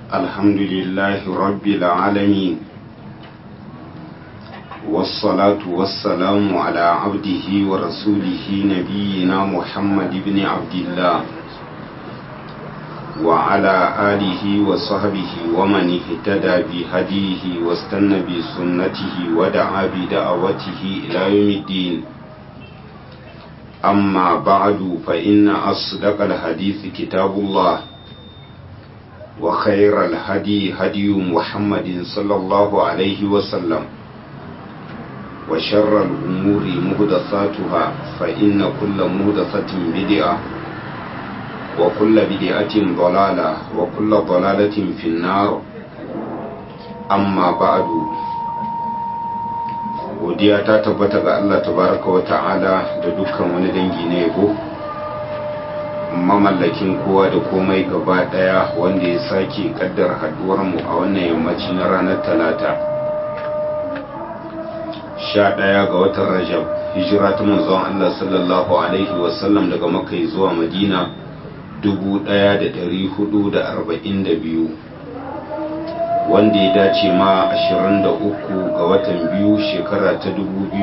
الحمد لله رب العالمين والصلاة والسلام على عبده ورسوله نبينا محمد بن عبد الله وعلى آله وصحبه ومن اهتدى بهديه واستنى بسنته ودعا بدعوته إلى يوم الدين أما بعد فإن أصدق الحديث كتاب الله وخير الهدي هدي محمد صلى الله عليه وسلم وشر الأمور مهدثاتها فإن كل مهدثة بدعة وكل بدعة ضلالة وكل ضلالة في النار أما بعد godiya ta tabbata ga Allah tabaraka wa ta'ala da dukkan wani dangi na yabo mamallakin kowa da komai gaba daya wanda ya sake kaddar haduwar mu a wannan yammaci na ranar talata sha ɗaya ga watan rajab hijira ta manzon Allah sallallahu alaihi wasallam daga makka zuwa madina dubu ɗaya da ɗari hudu da arba'in da biyu wanda ya dace ma 23 ga watan biyu shekara ta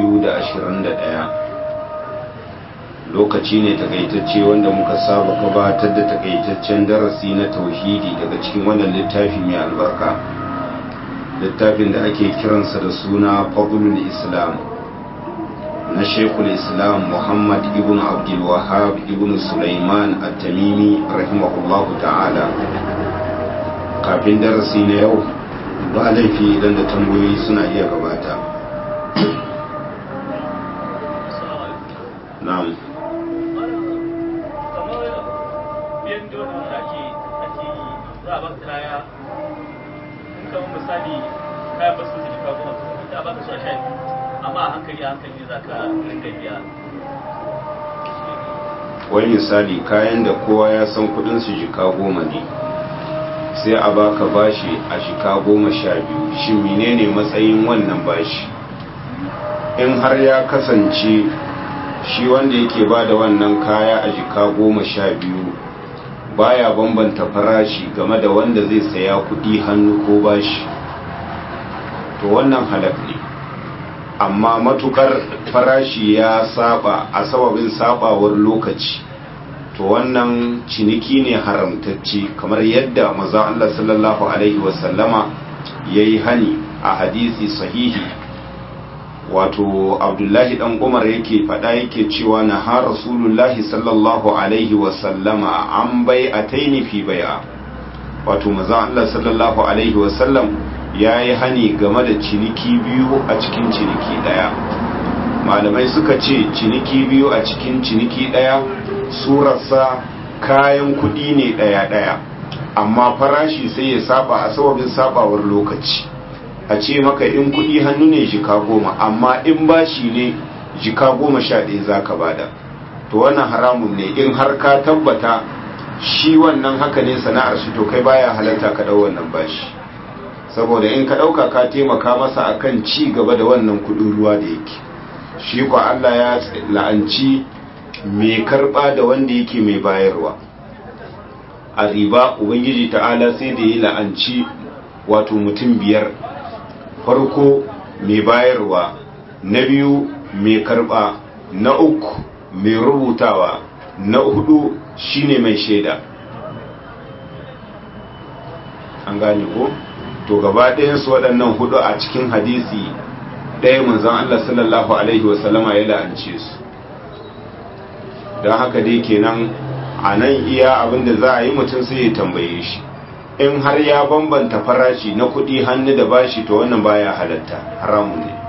2021 lokaci ne takaitacce wanda muka saba gabatar da takaitaccen darasi na tauhidi daga cikin wannan littafi mai albarka littafin da ake kiransa da suna fadlul islam na shekul islam muhammad ibn abdul wahab ibn sulaiman at-tamimi rahimahullahu ta'ala kafin darasi na yau ba laifi idan da tambayoyi suna iya gabata na'am amma a hankali a hankali za ka ringa biya wani misali kayan da kowa ya san kudin su jika goma ne sai a baka bashi a shika goma sha biyu shi menene matsayin wannan bashi in har ya kasance shi wanda yake ba da wannan kaya a jika goma sha biyu baya bambanta farashi game da wanda zai saya kudi hannu ko bashi to wannan halak ne amma matukar farashi ya saba a sababin sabawar lokaci to wannan ciniki ne haramtacce kamar yadda maza Allah sallallahu alaihi wasallama ya yi hani a hadisi sahihi wato abdullahi dan umar yake fada yake cewa na ha rasulullahi sallallahu alaihi wasallama an bai a taini fi baya wato maza Allah sallallahu alaihi wasallam ya yi hani game da ciniki biyu a cikin ciniki daya malamai suka ce ciniki biyu a cikin ciniki daya surarsa kayan kudi ne daya-daya amma farashi sai ya saba a sababin sabawar lokaci a ce maka in kudi hannu ne jika goma amma in bashi ne jika goma sha ɗaya za ka bada to wannan haramun ne in har ka tabbata shi wannan haka ne sana'ar shi to kai baya halatta ka ɗau wannan bashi saboda in ka ɗauka ka taimaka masa akan ci gaba da wannan kudin ruwa da yake shi ko Allah ya la'anci mai karba da wanda yake mai bayarwa a riba ubangiji ta'ala sai da ya la'anci wato mutum biyar farko mai bayarwa na biyu mai karba na uku mai rubutawa na hudu shine mai shaida an gane ko to gaba ɗayansu waɗannan hudu a cikin hadisi ɗaya manzan Allah sallallahu Alaihi wasallama ya la'ance su don haka dai kenan a nan iya abinda za a yi mutum sai ya tambaye shi in har ya bambanta farashi na kudi hannu da bashi to wannan baya halatta haramun ne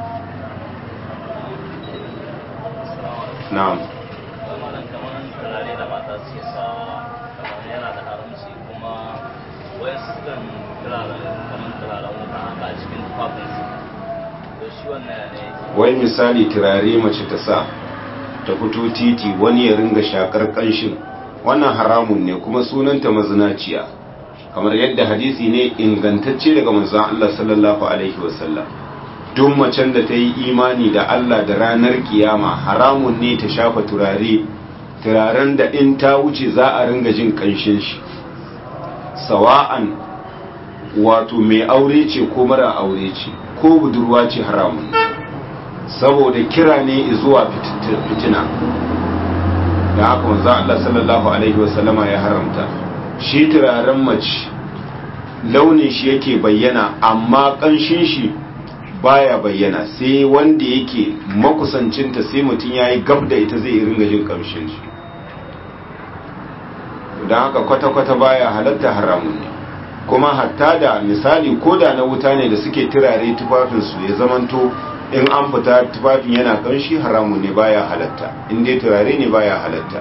na'am wai misali turare mace ta sa ta fito titi wani ya ringa shakar kanshin wannan haramun ne kuma sunanta mazinaciya kamar yadda hadisi ne ingantacce daga manzon Allah sallallahu alaihi wasallam duk macen da ta yi imani da Allah da ranar kiyama haramun ne ta shafa turare turaren da in ta wuce za a ringa jin kanshin shi sawa'an wato mai aure ce ko mara aure ce ko budurwa ce haramun saboda kira ne zuwa fitina da haka manzo Allah sallallahu alaihi wasallama ya haramta shi turaren mace launin shi yake bayyana amma kanshin shi baya bayyana sai wanda yake makusancinta sai mutum yayi gab da ita zai ringa jin kamshin shi don haka kwata-kwata baya halatta haramun ne kuma hatta da misali ko da na wuta ne da suke turare tufafinsu ya zamanto in an fita tufafin yana kanshi haramun ne baya halatta in dai turare ne baya halatta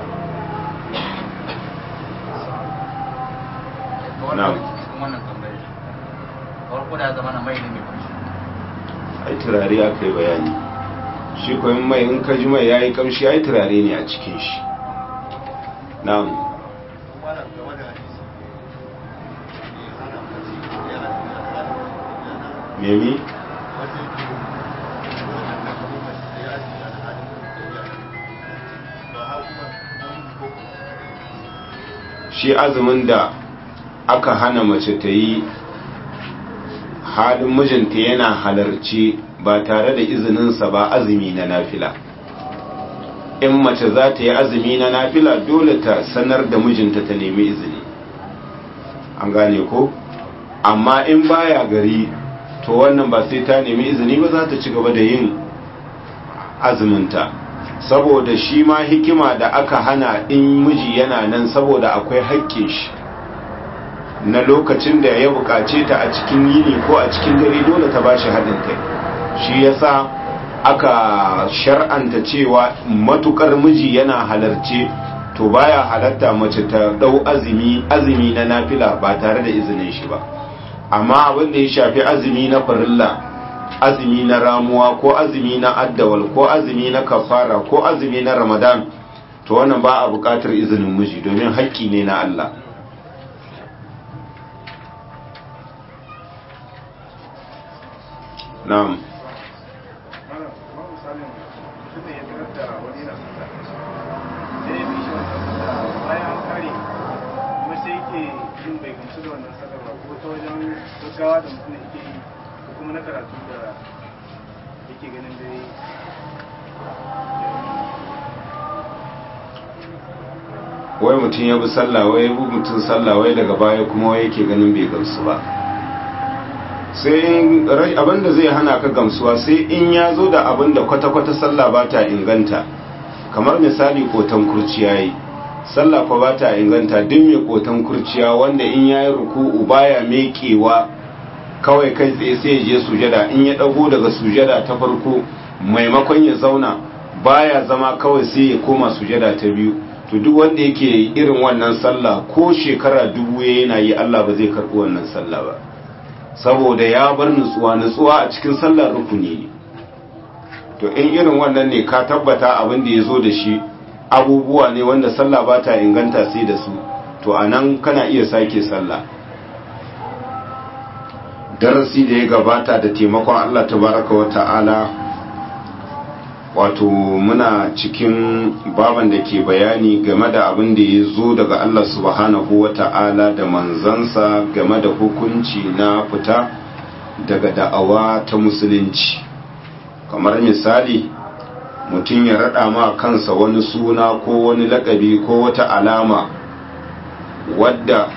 ai turare aka yi bayani shi koyin mai in ka ji mai ya yi kamshi ai turare ne a cikin shi na'am memi shi azumin da aka hana mace ta yi halin mijinta yana halarci ba tare da izininsa ba azumi na nafila in mace za ta yi azumi na nafila dole ta sanar da mijinta ta nemi izini an gane ko amma in baya gari to wannan ba sai ta nemi izini ba za ta ci gaba da yin azuminta saboda shi ma hikima da aka hana in miji yana nan saboda akwai haƙƙin shi na lokacin da ya buƙace ta a cikin yini ko a cikin dare dole ta bashi haɗin kai shi yasa aka shar'anta cewa matukar miji yana halarce to baya halatta mace ta ɗau azumi azumi na nafila ba tare da izinin shi ba amma abin da ya shafi azumi na farilla azumi na ramuwa ko azumi na addawal ko azumi na kafara ko azumi na ramadan to wannan ba a buƙatar izinin miji domin haƙƙi ne na Allah na'am gaggawa da mutum yake yi ko kuma na karatu da yake ganin dai wai mutum ya bi sallah wai bi mutum sallah wai daga baya kuma wai yake ganin bai gamsu ba sai abinda zai hana ka gamsuwa sai in ya zo da abinda kwata-kwata sallah ba ta inganta kamar misali kotan kurciya yi sallah fa ba ta inganta duk mai kotan kurciya wanda in ya yi ruku'u baya mekewa kawai kai tsaye sai ya je sujada in ya dago daga sujada ta farko maimakon ya zauna baya zama kawai sai ya koma sujada ta biyu to duk wanda yake irin wannan sallah ko shekara dubu yana yi Allah ba zai karɓi wannan sallah ba saboda ya bar nutsuwa nutsuwa a cikin sallar rukuni ne to in irin wannan ne ka tabbata abin da ya zo da shi abubuwa ne wanda sallah ba ta inganta sai da su to a nan kana iya sake sallah darasi da ya gabata da taimakon Allah tabaraka wa ta'ala wato muna cikin baban da ke bayani game da abin da ya zo daga Allah subhanahu wa ta'ala da manzansa game da hukunci na fita daga da'awa ta musulunci kamar misali mutum ya rada ma kansa wani suna ko wani lakabi ko wata alama wadda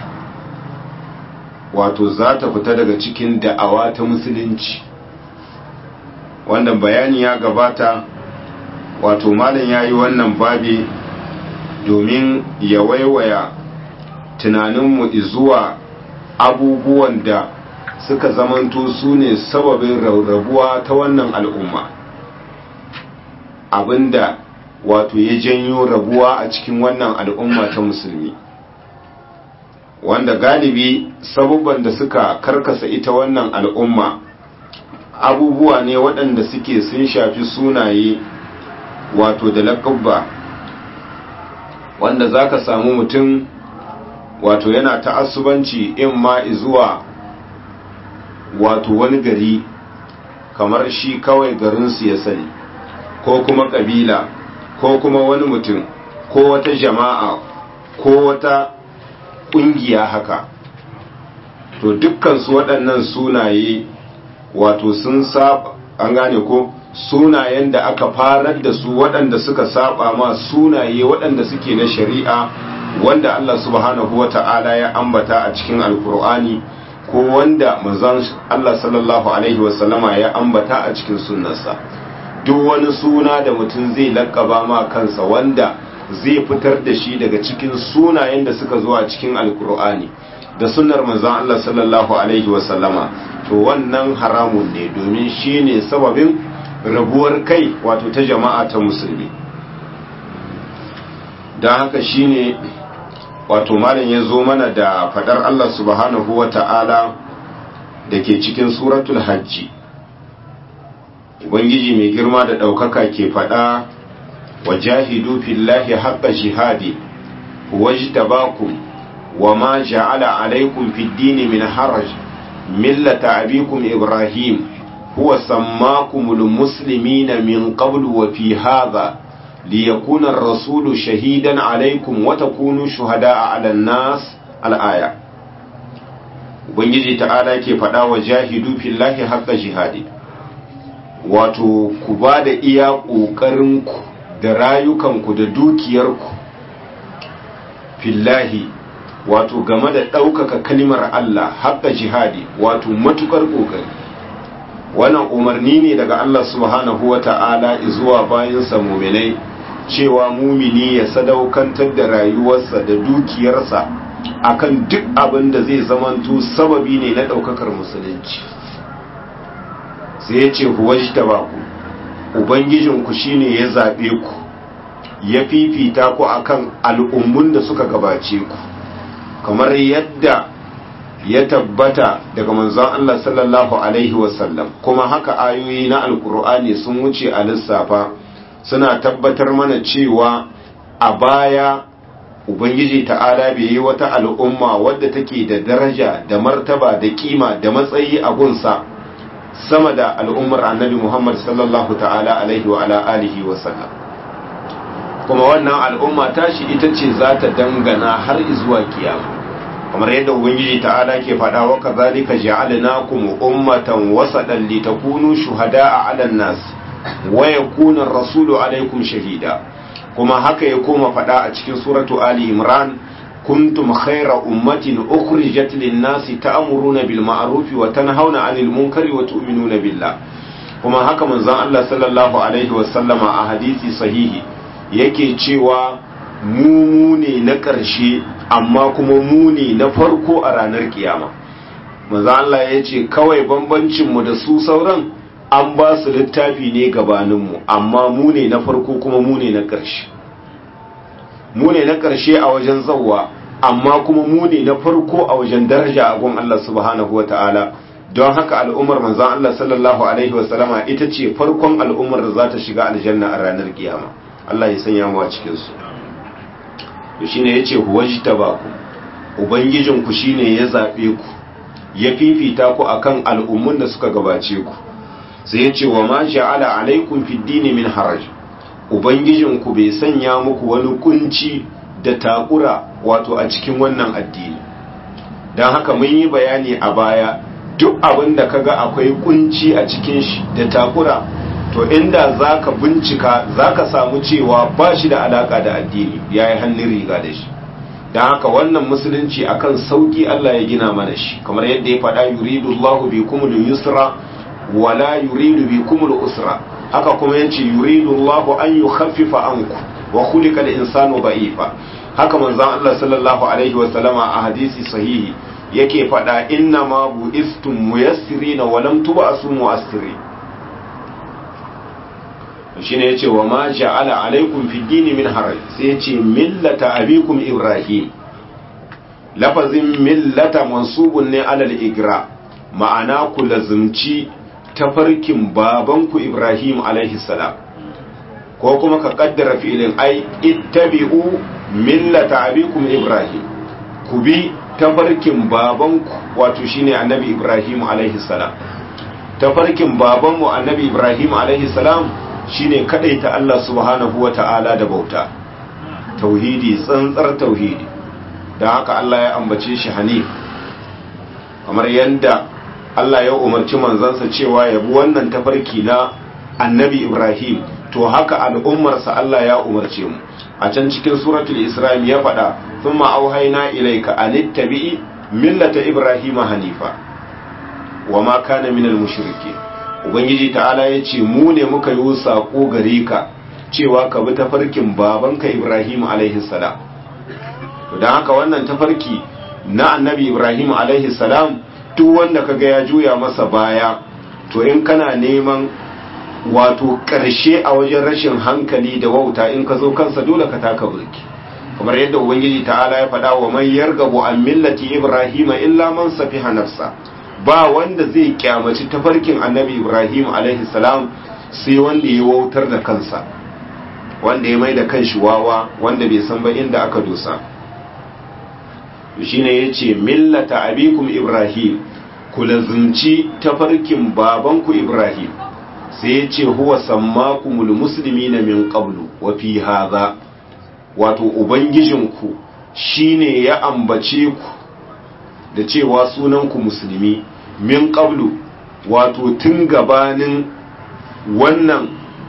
wato za ta fita daga cikin da'awa ta musulunci wanda bayani ya gabata wato malam ya yi wannan babi domin ya waiwaya tunaninmu zuwa abubuwan da suka zamanto su ne sababin rarrabuwa ta wannan al'umma abinda wato ya janyo rabuwa a cikin wannan al'umma ta musulmi wanda galibi sabubban da suka karkasa ita wannan al'umma abubuwa ne waɗanda suke sun shafi sunaye wato da laƙabba wanda za ka samu mutum wato yana ta'assubanci in ma zuwa wato wani gari kamar shi kawai garinsu ya sani ko kuma ƙabila ko kuma wani mutum ko wata jama'a ko wata ƙungiya haka to dukkan su waɗannan sunaye wato sun saba an gane ko sunayen da aka farar da su waɗanda suka saba ma sunaye waɗanda suke na shari'a wanda Allah subhanahu wa ta'ala ya ambata a cikin alkur'ani ko wanda manzon Allah sallallahu alaihi wasallama ya ambata a cikin sunnarsa duk wani suna da mutum zai lakkaba ma kansa wanda zai fitar da shi daga cikin sunayen da suka zo a cikin alkur'ani da sunnar manzon Allah sallallahu alaihi wasallama to wannan haramun ne domin shine sababin rabuwar kai wato ta jama'a ta musulmi don haka shine wato malam ya zo mana da fadar Allah subhanahu wa ta'ala da ke cikin suratul hajji ubangiji mai girma da ɗaukaka ke fada wa jahidu fillahi haqqa jihadi wajtabakum wa ma ja'ala alaykum fid dini min haraj millata abikum ibrahim huwa sammakumul muslimina min qablu wa fi hadha ليكون الرسول شهيدا عليكم وتكونوا شهداء على الناس الآية ubangiji ta'ala ke faɗa wa jahidu fillahi haqqa jihadi wato ku ba da iya ƙoƙarinku da rayukanku da dukiyarku fillahi wato game da ɗaukaka kalimar Allah haqqa jihadi wato matukar ƙoƙari wannan umarni ne daga Allah subhanahu wa ta'ala zuwa bayansa muminai cewa mumini ya sadaukantar da rayuwarsa da dukiyarsa akan duk abin da zai zamanto sababi ne na ɗaukakar musulunci sai ya ce huwajta ba ku ubangijinku shine ya zaɓe ku ya fifita ku akan al'ummun da suka gabace ku kamar yadda ya tabbata daga manzon Allah sallallahu alaihi wasallam kuma haka ayoyi na alkur'ani sun wuce a lissafa suna tabbatar mana cewa a baya ubangiji ta'ala bai yi wata al'umma wadda take da daraja da martaba da kima da matsayi a gunsa sama da al'ummar annabi Muhammad sallallahu ta'ala alaihi wa ala alihi wa sallam kuma wannan al'umma tashi ita ce za ta dangana har zuwa kiyama kamar yadda ubangiji ta'ala ke faɗa wa kazalika ja'alnakum ummatan wasadan litakunu shuhada'a 'alan nas wa yakuna ar-rasulu 'alaykum shahida kuma haka ya koma faɗa a cikin suratu ali imran kuntum khayra ummatin ukhrijat lin-nasi ta'muruna bil ma'ruf wa tanhauna 'anil munkari wa tu'minuna billah kuma haka manzon Allah sallallahu alaihi wa sallama a hadisi sahihi yake cewa mu ne na ƙarshe amma kuma mu ne na farko a ranar kiyama manzo Allah ya ce kawai bambancinmu da su sauran an ba su littafi ne gabaninmu amma mu ne na farko kuma mu ne na ƙarshe mu ne na ƙarshe a wajen zawwa amma kuma mu ne na farko a wajen daraja a gun Allah subhanahu wa ta'ala don haka al'ummar manzon Allah sallallahu alaihi wa sallama ita ce farkon al'ummar da za ta shiga aljanna a ranar kiyama Allah ya sanya mu a cikin su to shine yace huwajtabaku ubangijinku shine ya zabe ku ya fifita ku akan al'ummun da suka gabace ku sai yace wa ma ja'ala alaikum fid dini min haraj ubangijinku bai sanya muku wani kunci da takura wato a cikin wannan addini dan haka mun yi bayani a baya duk abin da kaga akwai kunci a cikin shi da takura to inda zaka bincika zaka samu cewa ba shi da alaka da addini yayi hannun riga da shi dan haka wannan musulunci akan sauki Allah ya gina mana shi kamar yadda ya faɗa yuridu Allahu bikumul yusra wala yuridu bikumul usra haka kuma yace yuridu Allahu an yukhaffifa anku wa khuliqa al-insanu da'ifa haka manzon Allah sallallahu alaihi wa sallama a hadisi sahihi yake faɗa inna ma bu'istum muyassirina wa lam tub'asu mu'assirin shine yace wa ma ja'ala alaikum fi dini min haraj sai yace millata abikum ibrahim lafazin millata mansubun ne alal igra ma'ana ku lazumci tafarkin babanku ibrahim alaihi salam ko kuma ka kaddara fi'ilin ai ittabi'u millata abikum ibrahim ku bi tafarkin babanku wato shine annabi ibrahim alaihi salam tafarkin babanmu annabi ibrahim alaihi salam shine ta Allah subhanahu wata'ala da bauta tauhidi tsantsar tauhidi da haka Allah ya ambace shi hanif kamar yadda Allah ya umarci manzansa cewa ya bi wannan tafarki na annabi Ibrahim to haka al'ummarsa Allah ya umarce mu a can cikin suratul Isra'il ya faɗa thumma auhayna ilayka an ittabi'i millata Ibrahim hanifa wama kana minal mushrikeen ubangiji ta'ala ya ce mu ne muka yi sako gare ka cewa ka bi tafarkin babanka Ibrahim alaihi salam to dan haka wannan tafarki na annabi Ibrahim alaihi salam duk wanda kaga ya juya masa baya to in kana neman wato ƙarshe a wajen rashin hankali da wauta in ka zo kansa dole ka taka burki kamar yadda ubangiji ta'ala ya faɗa wa man yargabu an millati ibrahima illa man safiha nafsa ba wanda zai kyamaci tafarkin annabi ibrahim alaihi salam sai wanda ya wautar da kansa wanda ya mai da kanshi wawa wanda bai san ba inda aka dosa shine yace millata abikum ibrahim ku lazumci tafarkin babanku ibrahim sai ya ce huwa sammakumul muslimina min qablu wa fi hadha wato ubangijinku shine ya ambace ku da cewa sunanku musulmi min qablu wato tun gabanin wannan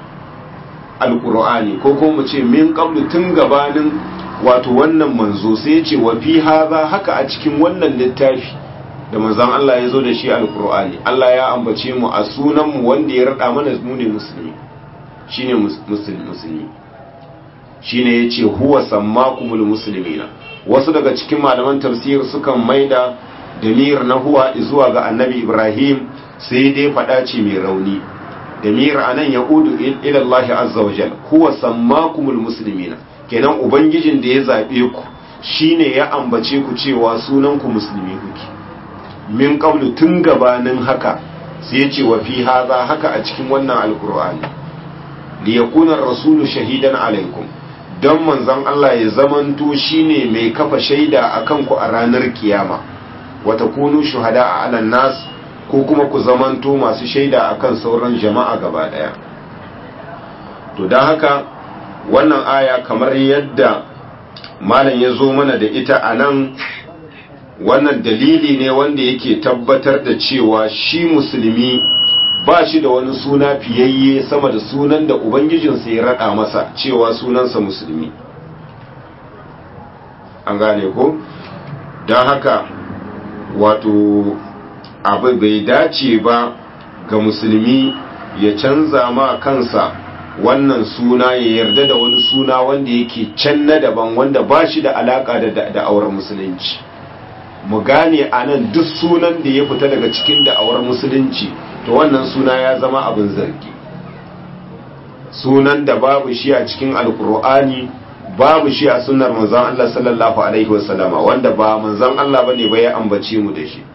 alqur'ani ko kuma mu ce min qablu tun gabanin wato wannan manzo sai ya ce wa fi hadha haka a cikin wannan littafi da manzon Allah ya zo da shi alkur'ani Allah ya ambace mu a sunanmu wanda ya rada mana mu ne musulmi shine musulmi shine yace huwa sammakumul muslimina wasu daga cikin malaman tafsir sukan maida damir na huwa zuwa ga annabi Ibrahim sai dai fada ce mai rauni damir anan ya udu ila Allah azza wajal huwa sammakumul muslimina kenan ubangijin da ya zabe ku shine ya ambace ku cewa sunanku musulmi kuke min qablu tun gabanin haka sai ya ce wa fi haza haka a cikin wannan alkur'ani li yakuna rasulu shahidan alaikum don manzon Allah ya zamanto shine mai kafa shaida akan ku a ranar kiyama wa takunu shuhada a alan nas ko kuma ku zamanto masu shaida akan sauran jama'a gaba daya to don haka wannan aya kamar yadda malam ya zo mana da ita a nan wannan dalili ne wanda yake tabbatar da cewa shi musulmi ba shi da wani suna fiyayye sama da sunan da ubangijinsa ya rada masa cewa sunansa musulmi an gane ko don haka wato abu bai dace ba ga musulmi ya canza ma kansa wannan suna ya yarda da wani suna wanda yake can na daban wanda ba shi da alaka da da'awar musulunci mu gane a nan duk sunan da ya fita daga cikin da'awar musulunci to wannan suna ya zama abin zargi sunan da babu shi a cikin alkur'ani babu shi a sunnar manzon Allah sallallahu alaihi wasallama wanda ba manzon Allah bane ba ya ambace mu da shi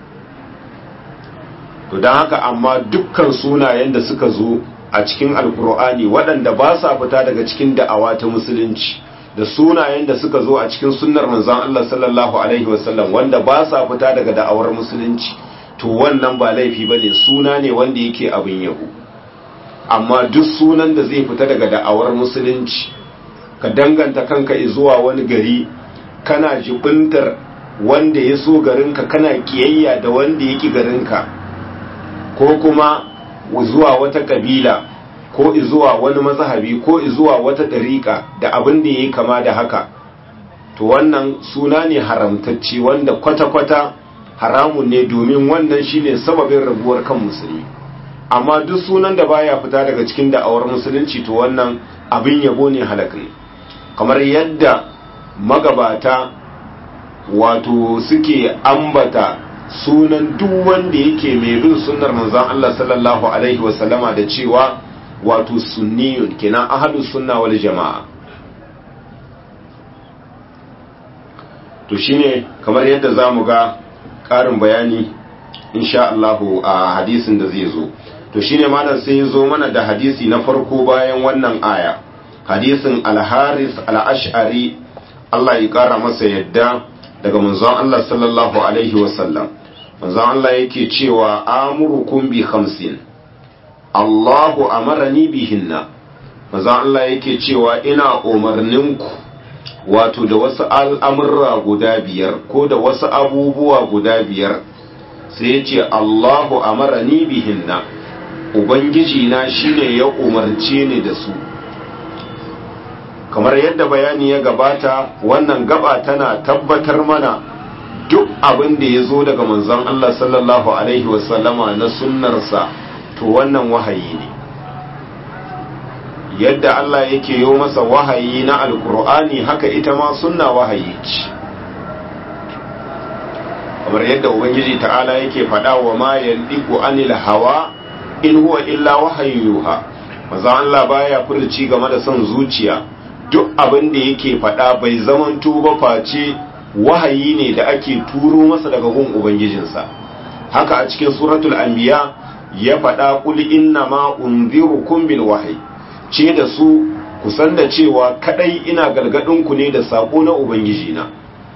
to dan haka amma dukkan sunayen da suka zo a cikin alkur'ani waɗanda ba sa fita daga cikin da'awa ta musulunci da sunayen da suka zo a cikin sunnar manzon Allah sallallahu alaihi wasallam wanda ba sa fita daga da'awar musulunci to wannan ba laifi bane suna ne wanda yake abin yabo amma duk sunan da zai fita daga da'awar musulunci ka danganta kanka zuwa wani gari kana jibintar wanda ya so garinka kana kiyayya da wanda ya ki garinka ko kuma zuwa wata kabila ko zuwa wani mazhabi ko zuwa wata ɗariƙa da abin da ya kama da haka to wannan suna ne haramtacce wanda kwata-kwata haramun ne domin wannan shine sababin rabuwar kan musulmi amma duk sunan da baya fita daga cikin da'awar musulunci to wannan abin yabo ne halak ne kamar yadda magabata wato suke ambata sunan duk wanda yake mai bin sunnar manzon Allah sallallahu alaihi wasallama da cewa wato sunniyun kenan ahlu sunna wal jama'a to shine kamar yadda zamu ga karin bayani insha Allah a hadisin da zai zo to shine malam sai ya zo mana da hadisi na farko bayan wannan aya hadisin al-Haris al-Ash'ari Allah ya kara masa yadda daga manzon Allah sallallahu alaihi wasallam manzon Allah yake cewa amurukum bi khamsin Allahu amarani bihinna manzon Allah yake cewa ina umarninku wato da wasu al'amurra guda biyar ko da wasu abubuwa guda biyar sai ya ce Allahu amarani bihinna ubangiji na shine ya umarce ni da su kamar yadda bayani ya gabata wannan gaba tana tabbatar mana duk abin da ya zo daga manzon Allah sallallahu alaihi wasallama na sunnarsa to wannan wahayi ne yadda Allah yake yi masa wahayi na alkur'ani haka ita ma sunna wahayi ce kamar yadda ubangiji ta'ala yake faɗa wa ma yandiku anil hawa in huwa illa wahayyuha maza Allah baya furci game da son zuciya duk abin da yake faɗa bai zamanto ba face wahayi ne da ake turo masa daga gun ubangijinsa haka a cikin suratul anbiya ya faɗa qul inna ma unzirukum bil wahyi ce da su kusan da cewa kadai ina galgadin ku ne da sako na ubangijina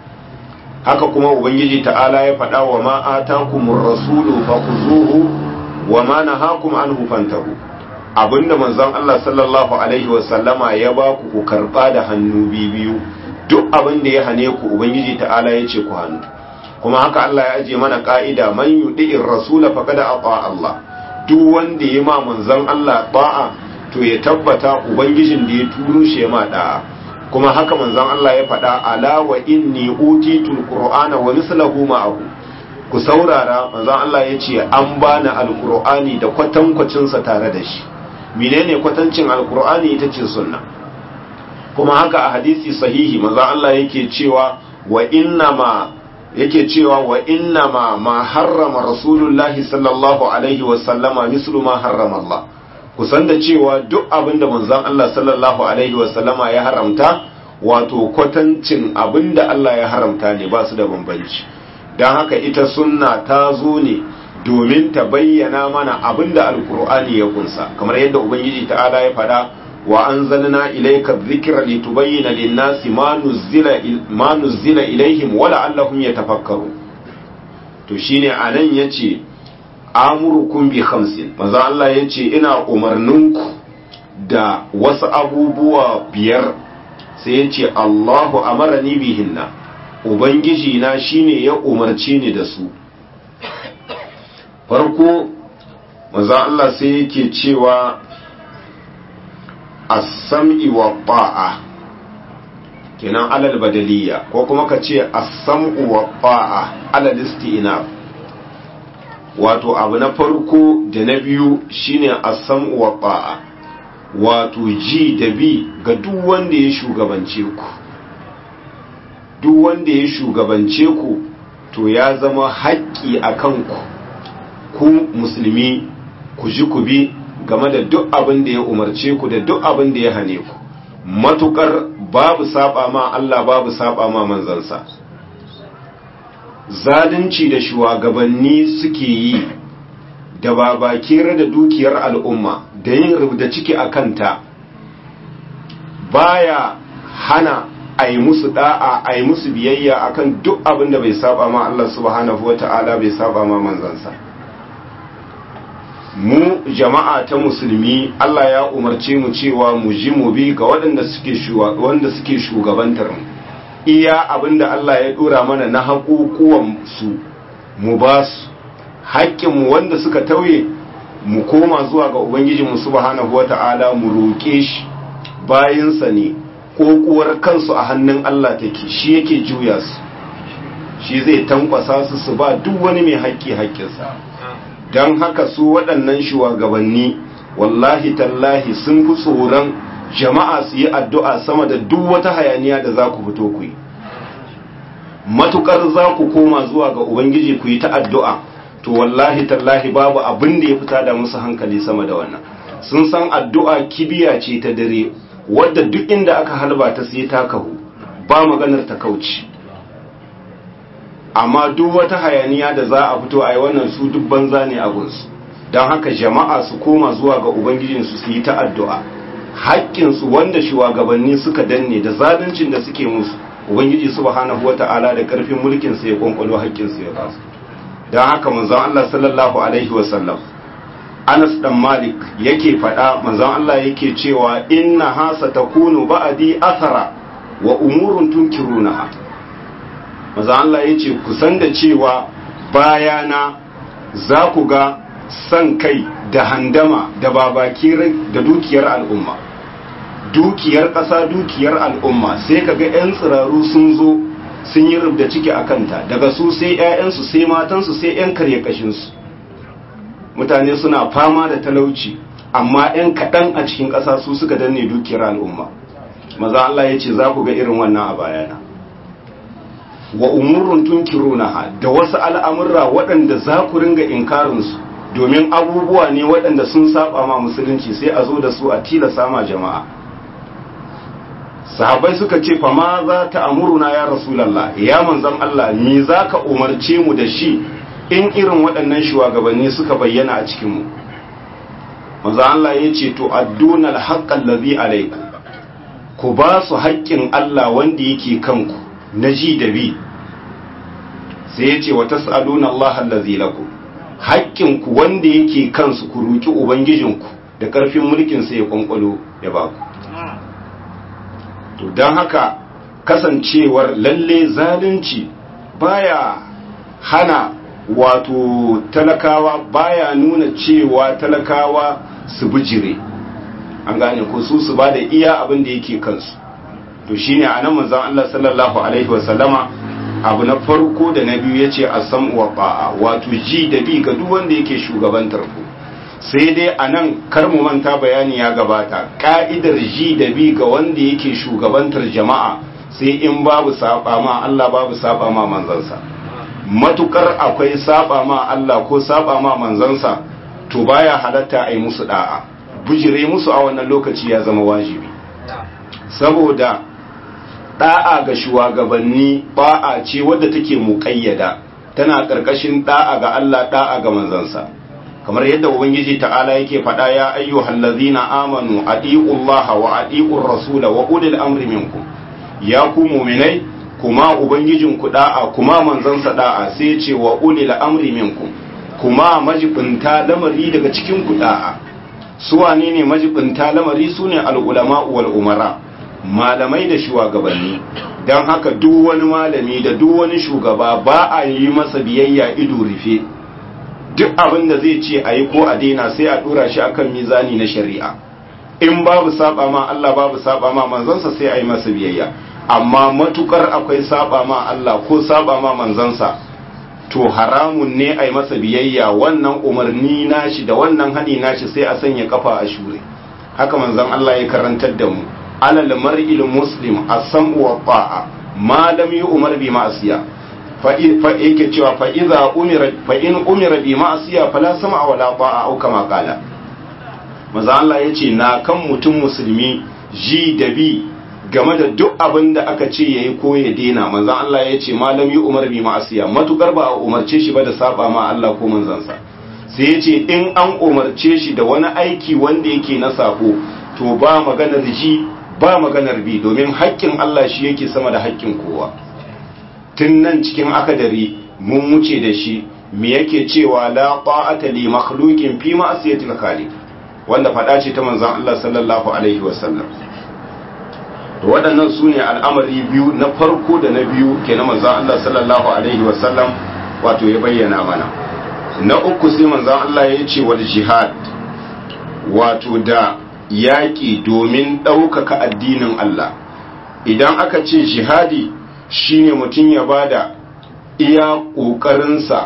haka kuma ubangiji ta'ala ya faɗa wa ma atakumur rasulu fakhuzuhu wa ma nahakum anhu fantahu abinda manzon Allah sallallahu alaihi wa sallama ya ba ku ku karba da hannu biyu duk abin da ya hane ku ubangiji ta'ala ya ce ku hannu kuma haka Allah ya aje mana ka'ida man yudi'ir rasula faqad ata Allah duk wanda ya ma manzon Allah ba'a to ya tabbata ubangijin da ya turo shi ya ma da'a kuma haka manzon Allah ya faɗa ala wa inni utitul qur'ana wa mislahu ma'ahu ku saurara manzon Allah ya ce an bani alqur'ani da kwatankwacin sa tare da shi menene kwatancin alqur'ani ita ce sunna kuma haka a hadisi sahihi manzon Allah yake cewa wa inna ma yake cewa wa inna ma ma harrama rasulullahi sallallahu alaihi wa sallama mislu ma harrama Allah kusan da cewa duk abin da manzon Allah sallallahu alaihi wasallama ya haramta wato kwatancin abin da Allah ya haramta ne ba su da bambanci don haka ita sunna ta zo ne domin ta bayyana mana abin da alkur'ani ya kunsa kamar yadda ubangiji ta'ala ya faɗa wa anzalna ilayka dhikra litubayyana lin-nasi ma nuzila ma nuzila ilaihim wa la'allahum yatafakkarun to shine anan yace amurukum bi khamsin manzo Allah yace ina umarninku da wasu abubuwa biyar sai yace Allahu amarani bihinna ubangiji na shine ya umarce ni da su farko manzo Allah sai yake cewa as-sam'i wa ta'a kenan alal badaliya ko kuma ka ce as-sam'u wa ta'a alal istinaf wato abu na farko da na biyu shine asam wa ba'a wato ji da bi ga duk wanda ya shugabance ku duk wanda ya shugabance ku to ya zama haƙƙi a kanku ku musulmi ku ji ku bi game da duk abin da ya umarce ku da duk abin da ya hane ku matukar babu saba ma Allah babu saba ma manzansa zalunci da shugabanni suke yi da babakere da dukiyar al'umma da yin rubda ciki a kanta baya hana a yi musu da'a a yi musu biyayya akan duk abin da bai saba ma Allah subhanahu wa ta'ala bai saba ma manzansa mu jama'a ta musulmi Allah ya umarce mu cewa mu ji mu bi ga waɗanda suke shugabantar mu iya abinda Allah ya dora mana na haƙuƙuwan su mu ba su haƙƙinmu wanda suka tauye mu koma zuwa ga Ubangijinmu subhanahu wata'ala mu roƙe shi bayansa ne ƙoƙuwar kansu a hannun Allah take shi yake juya su shi zai tankwasa su su ba duk wani mai haƙƙi haƙƙinsa don haka su waɗannan shugabanni wallahi tallahi sun fi tsoron jama'a su yi addu'a sama da duk wata hayaniya da za ku fito ku yi matukar za ku koma zuwa ga ubangiji ku yi ta addu'a to wallahi tallahi babu abin da ya fita da musu hankali sama da wannan sun san addu'a kibiya ce ta dare wadda duk inda aka halba ta sai ta kahu ba maganar ta kauci amma duk wata hayaniya da za a fito a yi wannan su duk banza ne a gunsu don haka jama'a su koma zuwa ga ubangijinsu su yi ta addu'a haƙƙinsu wanda shugabanni suka danne da zaluncin da suke musu ubangiji subhanahu wata'ala da ƙarfin mulkin sa ya kwankwalo haƙƙinsu ya basu don haka manzon Allah sallallahu alaihi wasallam Anas dan Malik yake faɗa manzon Allah yake cewa inna hasa takunu ba'di athara wa umurun tunkirunaha manzon Allah yace kusan da cewa bayana za ku ga san kai da handama da babakirai da dukiyar al'umma dukiyar ƙasa dukiyar al'umma sai ka ga 'yan tsiraru sun zo sun yi rubda ciki a kanta daga su sai 'ya'yansu sai matansu sai 'yan karye kashinsu mutane suna fama da talauci amma 'yan kaɗan a cikin ƙasa su suka danne dukiyar al'umma maza Allah ya ce za ku ga irin wannan a bayana wa umurun tunkirunaha da wasu al'amurra waɗanda za ku ringa inkarinsu domin abubuwa ne waɗanda sun saba ma musulunci sai a zo da su a tilasa ma jama'a sahabbai suka ce fa ma za ta amuruna ya rasulallah ya manzon Allah me za ka umarce mu da shi in irin waɗannan shugabanni suka bayyana a cikinmu manzon Allah ya ce to adduna alhaqqal ladhi alaykum ku ba su haƙƙin Allah wanda yake kanku na ji da bi sai ya ce wa tas'aluna Allah allazi lakum haƙƙinku wanda yake kansu ku roki ubangijinku da ƙarfin mulkin sa ya kwankwalo ya ba ku to don haka kasancewar lalle zalunci baya hana wato talakawa baya nuna cewa talakawa su bijire an gane ko su su ba da iya abin da yake kansu to shine anan manzon Allah sallallahu alaihi wasallama abu na farko da na biyu yace asam wa ba'a wato ji da bi ga duk wanda yake shugabantar ku sai dai anan kar mu manta bayani ya gabata ka'idar ji da bi ga wanda yake shugabantar jama'a sai in babu saba ma Allah babu saba ma manzansa matukar akwai saba ma Allah ko saba ma manzansa to baya halatta a yi musu da'a bujire musu a wannan lokaci ya zama wajibi saboda da'a ga shugabanni ba'a ce wadda take muƙayyada tana ƙarƙashin da'a ga Allah da'a ga manzansa kamar yadda ubangiji ta'ala yake faɗa ya ayyuhal ladzina amanu atiullaha wa atiur rasula wa ulil amri minkum ya ku mu'minai kuma ubangijin ku da'a kuma manzansa da'a sai ce wa ulil amri minkum kuma majibinta lamari daga cikin ku da'a su wane ne majibinta lamari sune al-ulama wal umara malamai da shugabanni don haka duk wani malami da duk wani shugaba ba a yi masa biyayya ido rufe duk abin da zai ce a yi ko a daina sai a dora shi akan mizani na shari'a in babu saba ma Allah babu saba ma manzansa sai a yi masa biyayya amma matukar akwai saba ma Allah ko saba ma manzansa to haramun ne a yi masa biyayya wannan umarni nashi da wannan hani nashi sai a sanya kafa a shure haka manzon Allah ya karantar da mu alal mar'il muslim as-sam'u wa ta'a ma lam yu'mar bi ma'siya fa yake cewa fa idza umira fa in umira bi ma'siya fala sam'a wala ta'a au kama qala manzo Allah yace na kan mutum musulmi ji da bi game da duk abin da aka ce yayi ko ya dena manzo Allah yace ma lam yu'mar bi ma'siya matukar ba a umarce shi ba da saba ma Allah ko manzansa sai yace in an umarce shi da wani aiki wanda yake na sako to ba maganar ji ba maganar bi domin haƙƙin Allah shi yake sama da haƙƙin kowa tun nan cikin akadari mun wuce da shi me yake cewa la ta'ata li makhluqin fi ma'siyatil khaliq wanda fada ce ta manzon Allah sallallahu alaihi wasallam to waɗannan su ne al'amari biyu na farko da na biyu ke na manzon Allah sallallahu alaihi wasallam wato ya bayyana mana na uku sai manzon Allah ya ce wal jihad wato da yaƙi domin ɗaukaka addinin Allah idan aka ce jihadi shine mutum ya bada iya ƙoƙarinsa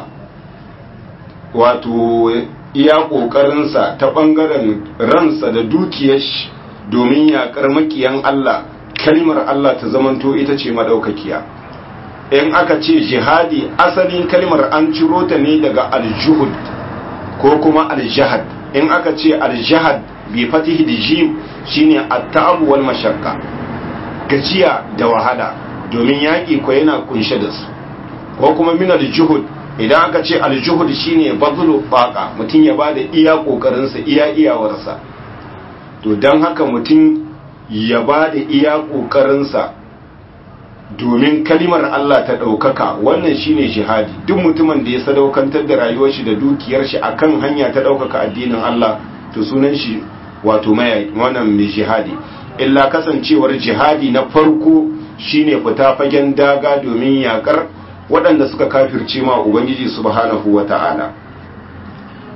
wato iya ƙoƙarinsa ta ɓangaren ransa da dukiyar shi domin yaƙar makiyan Allah kalmar Allah ta zamanto ita ce madaukakiya in aka ce jihadi asalin kalmar an ciro ta ne daga aljuhud ko kuma aljahad in aka ce aljahad bi fatihi da jim shine at-ta'ab wal mashaqqa gajiya da wahala domin yaƙi ko yana kunshe da su ko kuma min al-juhud idan aka ce al-juhud shine bazlu baqa mutum ya bada iya kokarin sa iya iyawarsa to dan haka mutum ya bada iya kokarin sa domin kalimar Allah ta ɗaukaka wannan shine jihadi duk mutumin da ya sadaukantar da rayuwar shi da dukiyar shi akan hanya ta ɗaukaka addinin Allah to sunan shi wato mai wannan mai jihadi illa kasancewar jihadi na farko shine fita fagen daga domin yakar waɗanda suka kafirce ma ubangiji subhanahu wata'ala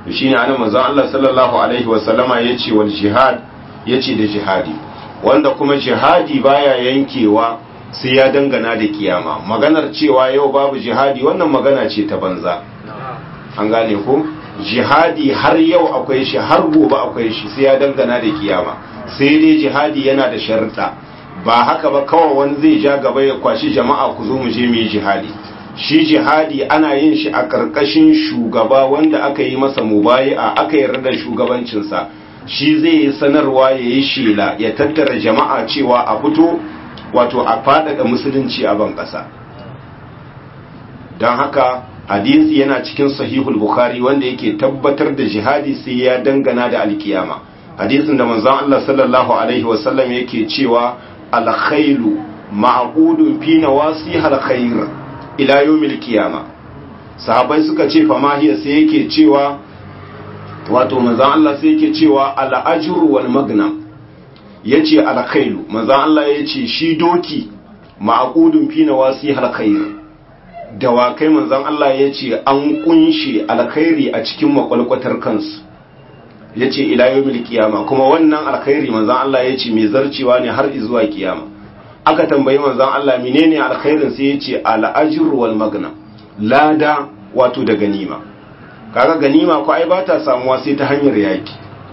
to shine anan manzon Allah sallallahu alaihi wasallama yace wal jihad yace da jihadi wanda kuma jihadi baya yankewa sai ya dangana da kiyama maganar cewa yau babu jihadi wannan magana ce ta banza an gane ko jihadi har yau akwai shi har gobe akwai shi sai ya dangana da kiyama sai dai jihadi yana da sharuɗa ba haka ba kawai wani zai ja gaba ya kwashi jama'a ku zo mu je mu yi jihadi shi jihadi ana yin shi a ƙarƙashin shugaba wanda aka yi masa mubayi'a aka yarda da shugabancinsa shi zai yi sanarwa ya yi shela ya tattara jama'a cewa a fito wato a faɗaɗa musulunci a ban ƙasa don haka hadisi yana cikin sahihul bukhari wanda yake tabbatar da jihadi sai ya dangana da alkiyama hadisin da manzon Allah sallallahu alaihi wasallam yake cewa alkhailu ma'qudun fi nawasihal khair ila yawmil qiyama sahabbai suka ce fa mahiya sai yake cewa wato manzon Allah sai yake cewa al ajru wal magnam yace alkhailu manzon Allah yace shi doki ma'qudun fi nawasihal khair dawakai manzon Allah yace an kunshe alkhairi a cikin makwalkwatar kansu ya ce ila yawmil kiyama kuma wannan alkhairi manzon Allah ya ce mai zarcewa ne har zuwa kiyama aka tambayi manzon Allah menene alkhairin sai ya ce al-ajr wal magna lada wato da ganima kaga ganima ko ai ba ta samuwa sai ta hanyar yaki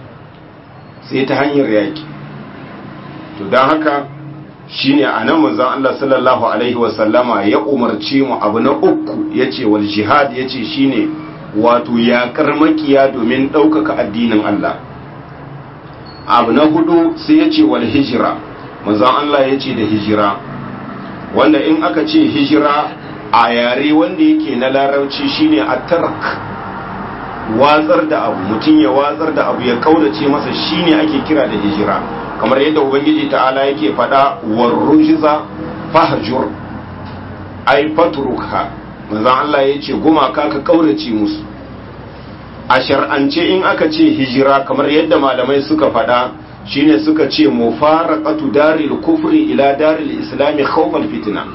sai ta hanyar yaki to dan haka shine anan manzon Allah sallallahu alaihi wa sallama ya umarce mu abu na uku yace wal jihad yace shine wato yaƙar makiya domin ɗaukaka addinin Allah abu na hudu sai ya ce wal hijira manzon Allah ya ce da hijira wanda in aka ce hijira a yare wanda yake na larabci shine a tark watsar da abu mutum ya watsar da abu ya kaudace masa shine ake kira da hijira kamar yadda ubangiji ta'ala yake faɗa warrujiza fahjur ai fatruka manzan Allah ya ce gumaka ka kaurace musu a shar'ance in aka ce hijira kamar yadda malamai suka faɗa shine suka ce mufaraqatu daril kufri ila daril islami khawfal fitna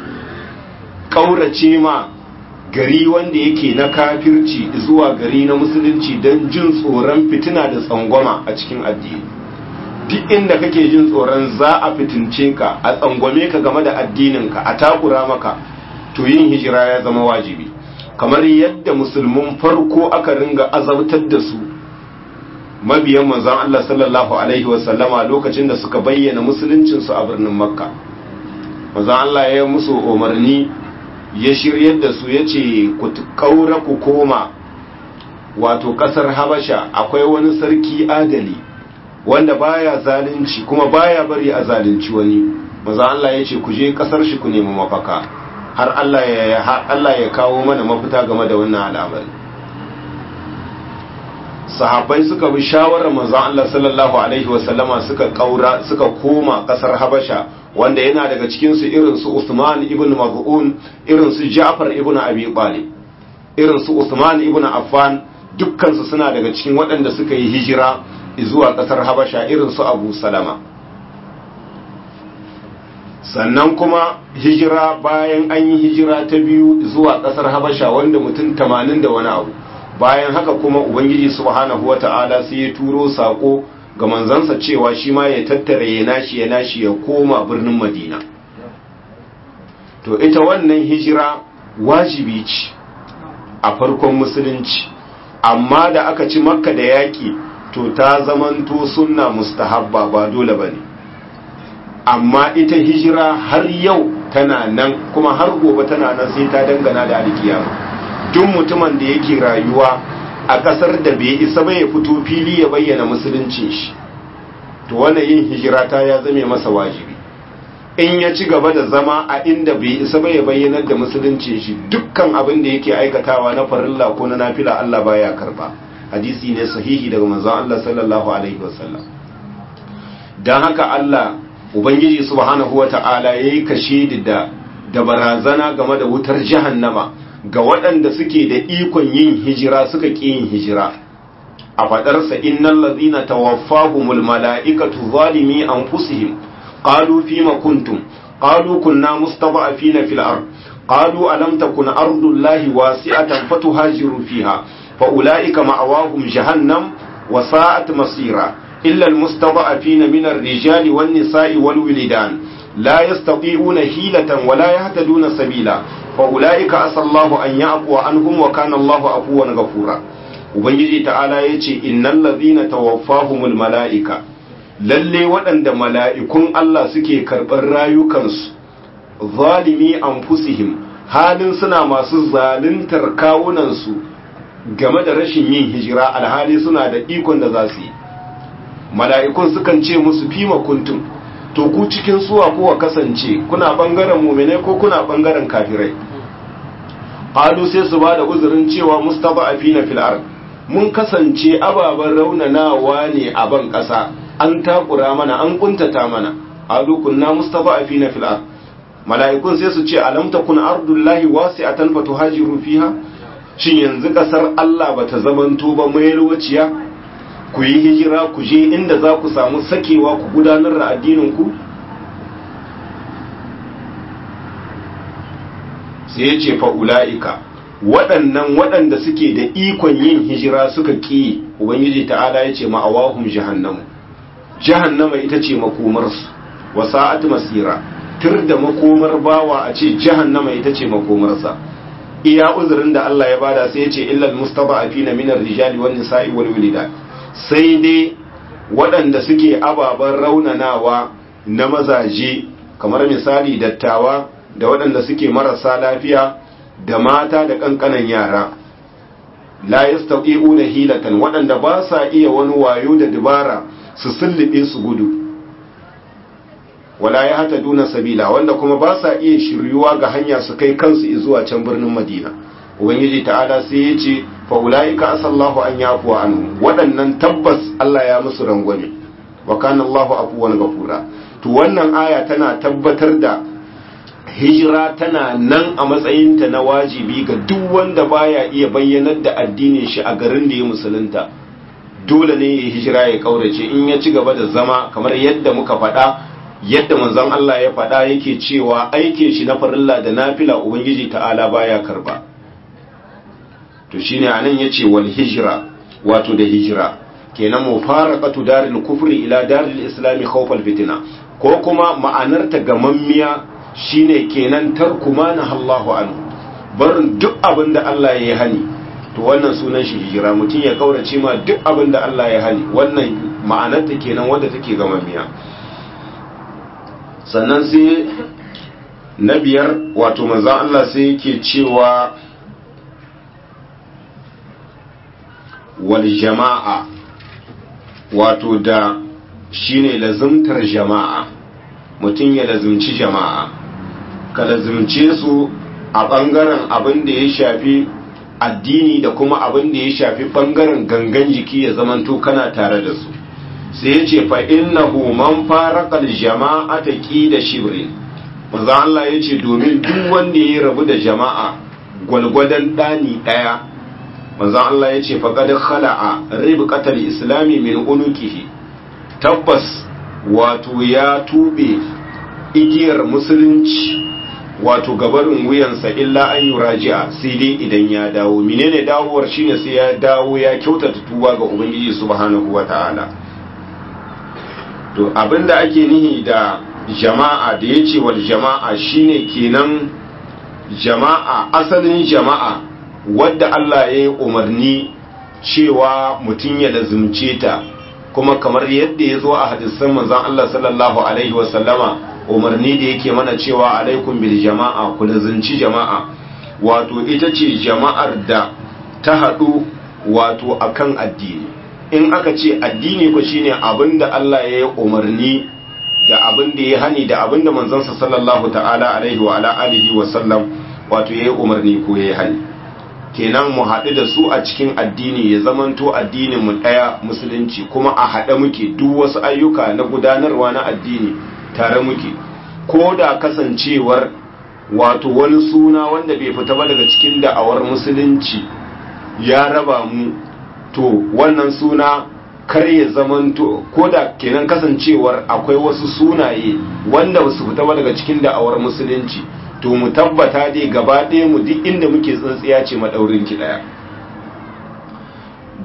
kaurace ma gari wanda yake na kafirci zuwa gari na musulunci don jin tsoron fitina da tsangwama a cikin addini duk inda kake jin tsoron za a fitince ka a tsangwame ka game da addininka a takura maka to yin hijira ya zama wajibi kamar yadda musulmin farko aka ringa azabtar da su mabiyan manzon Allah sallallahu alaihi wasallama lokacin da suka bayyana musuluncinsu a birnin makka manzon Allah ya musu umarni ya shiryar da su ya ce ku kaura ku koma wato kasar habasha akwai wani sarki adali wanda baya zalunci kuma baya bari a zalunci wani manzon Allah ya ce ku je kasar shi ku nemi mafaka har Allah ya har Allah ya kawo mana mafita game da wannan al'amari sahabbai suka bi shawarar manzon Allah sallallahu alaihi wasallama suka kaura suka koma kasar Habasha wanda yana daga cikin su irin su Usman ibn Maz'un irin su Ja'far ibn Abi Talib irin su Usman ibn Affan dukkan su suna daga cikin waɗanda suka yi hijira zuwa kasar Habasha irin su Abu Salama sannan kuma hijira bayan an yi hijira ta biyu zuwa kasar habasha wanda mutum tamanin da wani abu bayan haka kuma ubangiji subhanahu wata'ala sai ya turo sako ga manzansa cewa shi ma ya tattara ya nashi ya nashi ya koma birnin madina to ita wannan hijira wajibi ce a farkon musulunci amma da aka ci makka da yaƙi to ta zamanto sunna mustahabba ba dole ba ne amma ita hijira har yau tana nan kuma har gobe tana nan sai ta dangana da alkiyama duk mutumin da yake rayuwa a ƙasar da bai isa ba ya fito fili ya bayyana musuluncin shi to wannan yin hijira ta ya zame masa wajibi in ya ci gaba da zama a inda bai isa ba ya bayyanar da musuluncin shi dukkan abin da yake aikatawa na farilla ko na nafila Allah baya karba hadisi ne sahihi daga manzon Allah sallallahu alaihi wasallam dan haka Allah ubangiji subhanahu wata'ala yayi kashe da da barazana game da wutar jahannama ga waɗanda suke da ikon yin hijira suka ƙi yin hijira a faɗarsa innal ladhina tawaffahumul mala'ikatu zalimi anfusihim qalu fima kuntum qalu kunna mustada'afina fil ard qalu alam takun ardullahi wasi'atan fatuhajiru fiha fa ulaika ma'awahum jahannam wa sa'at masira illa almustada'afina min ar-rijali wan nisa'i wal wildan la yastati'una hilatan wa la yahtaduna sabila fa ulaika asallahu an ya'fu anhum wa kana Allahu afuwan ghafura ubangiji ta'ala yace innal ladhina tawaffahumul mala'ika lalle waɗanda mala'ikun Allah suke karɓar rayukansu zalimi anfusihim halin suna masu zaluntar kawunansu game da rashin yin hijira alhali suna da ikon da za su yi mala'ikun sukan ce musu fima kuntum to ku cikin suwa kowa kasance kuna ɓangaren mumine ko kuna ɓangaren kafirai ƙalu sai su ba da uzurin cewa mustapha a fina fil'ar mun kasance ababen raunanawa ne a ban ƙasa an takura mana an kuntata mana ƙalu kunna mustapha a fina fil'ar mala'ikun sai su ce alam takun ardullahi wasi'atan fatuhajiru fiha shin yanzu kasar Allah bata zamanto ba mai lokaciya ku yi hijira ku je inda za ku samu sakewa ku gudanar da addinin ku sai ya ce fa ula'ika waɗannan waɗanda suke da ikon yin hijira suka ƙi ubangiji ta'ala ya ce ma'awahum jahannamu jahannama ita ce makomarsu wa sa'at masira tur da makomar bawa a ce jahannama ita ce makomarsa iya uzurin da Allah ya bada sai ya ce illal mustada'afina min ar-rijali wan nisa'i wal wilida sai dai waɗanda suke ababen raunanawa na mazaje kamar misali dattawa da waɗanda suke marasa lafiya da mata da kankanan yara la yastaqi'una hilatan waɗanda ba sa iya wani wayo da dubara su sullube su gudu wala ya hata duna sabila wanda kuma ba sa iya shiryuwa ga hanya su kai kansu zuwa can birnin madina ubangiji ta'ala sai ya ce fa ulaika asallahu an yafu anhu waɗannan tabbas Allah ya musu rangwame wa kana Allahu afuwan ghafura to wannan aya tana tabbatar da hijira tana nan a matsayinta na wajibi ga duk wanda baya iya bayyanar da addinin shi a garin da ya musulunta dole ne ya hijira ya kaurace in ya ci gaba da zama kamar yadda muka faɗa yadda manzon Allah ya faɗa yake cewa aikin shi na farilla da nafila ubangiji ta'ala baya karba to shine anan yace wal hijra wato da hijira kenan mufaraqatu daril kufri ila daril islami khawfal fitna ko kuma ma'anar ta gamammiya shine kenan tarku ma Allahu anhu barin duk abin da Allah ya yi hani to wannan sunan shi hijira mutum ya kaurace ma duk abin da Allah ya hani wannan ma'anar ta kenan wanda take gamammiya sannan sai na biyar wato manzan Allah sai yake cewa wal jama'a wato da shine lazimtar jama'a mutum ya lazimci jama'a ka lazimce su a ɓangaren abin da ya shafi addini da kuma abin da ya shafi ɓangaren gangan jiki ya zamanto kana tare da su sai ya ce fa innahu man faraqal jama'ata da shibrin manzo Allah ya ce domin duk wanda ya rabu da jama'a gwalgwadan dani daya manzo Allah ya ce fa qad khala'a ribqatal islami min unukihi tabbas wato ya tube igiyar musulunci wato gabarin wuyansa illa an yuraji'a sai dai idan ya dawo menene dawowar shine sai ya dawo ya kyautata tuba ga ubangiji subhanahu wataala to abinda ake nihi da jama'a da ya ce wal jama'a shine kenan jama'a asalin jama'a wadda Allah ya yi umarni cewa mutum ya lazumce ta kuma kamar yadda ya zo a hadisan manzon Allah sallallahu alaihi wasallama umarni da yake mana cewa alaikum bil jama'a ku lazumci jama'a wato ita ce jama'ar da ta haɗu wato akan addini in aka ce addini ko shine abinda Allah ya yi umarni da abinda ya hani da abinda manzansa sallallahu ta'ala alaihi wa ala alihi wa sallam wato ya yi umarni ko ya yi hani kenan mu haɗu da su a cikin addini ya zamanto addinin mu ɗaya musulunci kuma a haɗe muke duk wasu ayyuka na gudanarwa na addini tare muke ko da kasancewar wato wani suna wanda bai fita ba daga cikin da'awar musulunci ya raba mu to wannan suna kar ya zamanto ko da kenan kasancewar akwai wasu sunaye wanda su fita ba daga cikin da'awar musulunci to mu tabbata dai gaba ɗaya mu duk inda muke tsintsiya ce madaurin ki daya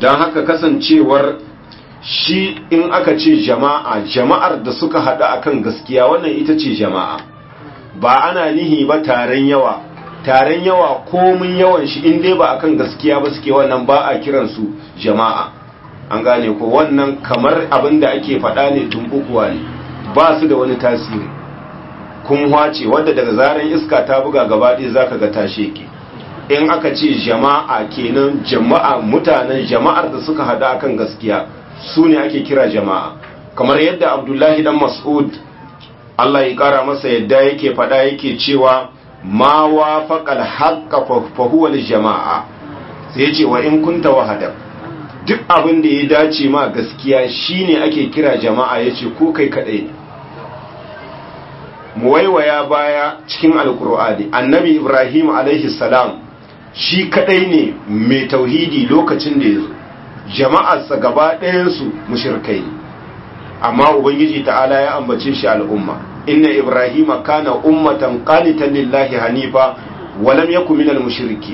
don haka kasancewar shi in aka ce jama'a jama'ar da suka haɗu akan gaskiya wannan ita ce jama'a ba ana nihi ba taron yawa taron yawa komin yawan shi in dai ba akan gaskiya ba suke wannan ba a kiransu jama'a an gane ko wannan kamar abin da ake faɗa ne tumbukuwa ne ba su da wani tasiri kun ce wadda daga zaren iska ta buga gaba ɗaya za ka ga tashe ke in aka ce jama'a kenan jama'a mutanen jama'ar da suka haɗu akan gaskiya su ne ake kira jama'a kamar yadda abdullahi dan mas'ud Allah ya ƙara masa yadda yake faɗa yake cewa ma wafaqal haqqa fa huwa jama'a sai ce wa in kunta wahada duk abin da ya dace ma gaskiya shine ake kira jama'a yace ko kai kadai ne mu waiwaya baya cikin alkur'ani annabi ibrahim alaihi salam shi kadai ne mai tauhidi lokacin da ya zo jama'arsa gaba ɗayansu mushirkai ne amma ubangiji ta'ala ya ambace shi al'umma inna ibrahima kana ummatan qanitan lillahi hanifa wa lam yakun minal mushrikeen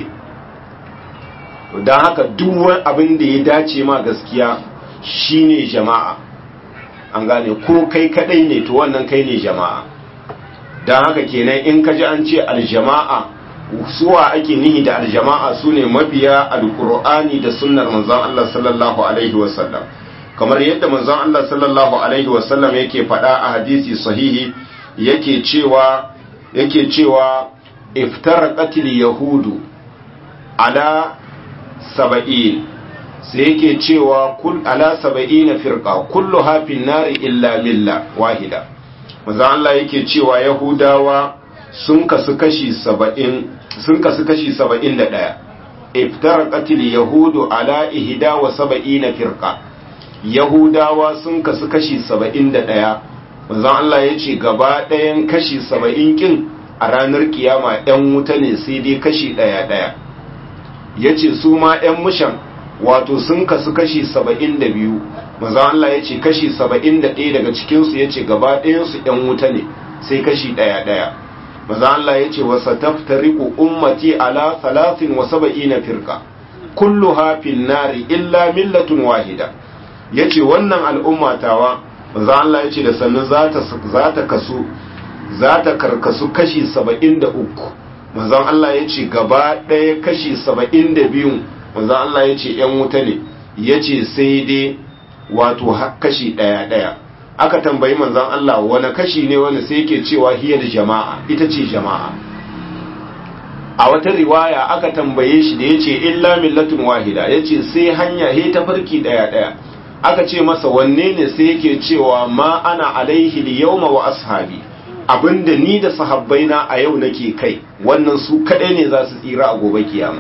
dan haka duk wani abin da ya dace ma gaskiya shine jama'a an gane ko kai kadai ne to wannan kai ne jama'a dan haka kenan in ka ji an ce aljama'a suwa ake nihi da aljama'a su ne mabiya alkur'ani da sunnar manzon Allah sallallahu alaihi wasallam kamar yadda manzon Allah sallallahu alaihi wasallam yake faɗa a hadisi sahihi yake cewa yake cewa iftaraqatil yahudu ala saba'in sai yake cewa kul ala saba'ina firqa kulluha fin nari illa milla wahida manzon Allah yake cewa yahudawa sun kasu kashi saba'in sun kasu kashi saba'in da ɗaya iftaraqatil yahudu ala ihda wa saba'ina firqa yahudawa sun kasu kashi saba'in da ɗaya manzon Allah ya ce gaba ɗayan kashi saba'in kin a ranar kiyama ‘yan wuta ne sai dai kashi ɗaya ɗaya ya ce su ma ‘yan mushan wato sun kasu kashi saba'in da biyu manzon Allah ya ce kashi saba'in da ɗaya daga cikinsu ya ce gaba ɗayansu ‘yan wuta ne sai kashi ɗaya ɗaya maza Allah ya ce wasa taftariku ummati ala salasin wa saba'ina firka kullu hafin nari illa millatun wahida ya ce wannan al'ummatawa maza Allah ya ce da sannu za ta kasu za ta karkasu kashi saba'in da uku mazan Allah ya ce gaba ɗaya kashi saba'in da biyun mazan Allah ya ce ‘yan wuta ne ya ce sai dai wato kashi ɗaya ɗaya aka tambayi manzan Allah wani kashi ne wani sai yake cewa hiyar jama'a ita ce jama'a a wata riwaya aka tambaye shi da ya ce illa millatun wahida ya ce sai hanya he ta farki daya daya aka ce masa wanne ne sai yake cewa ma ana alaihi yawma wa ashabi abinda ni da sahabbaina a yau nake kai wannan su kadai ne za su tsira a gobe kiyama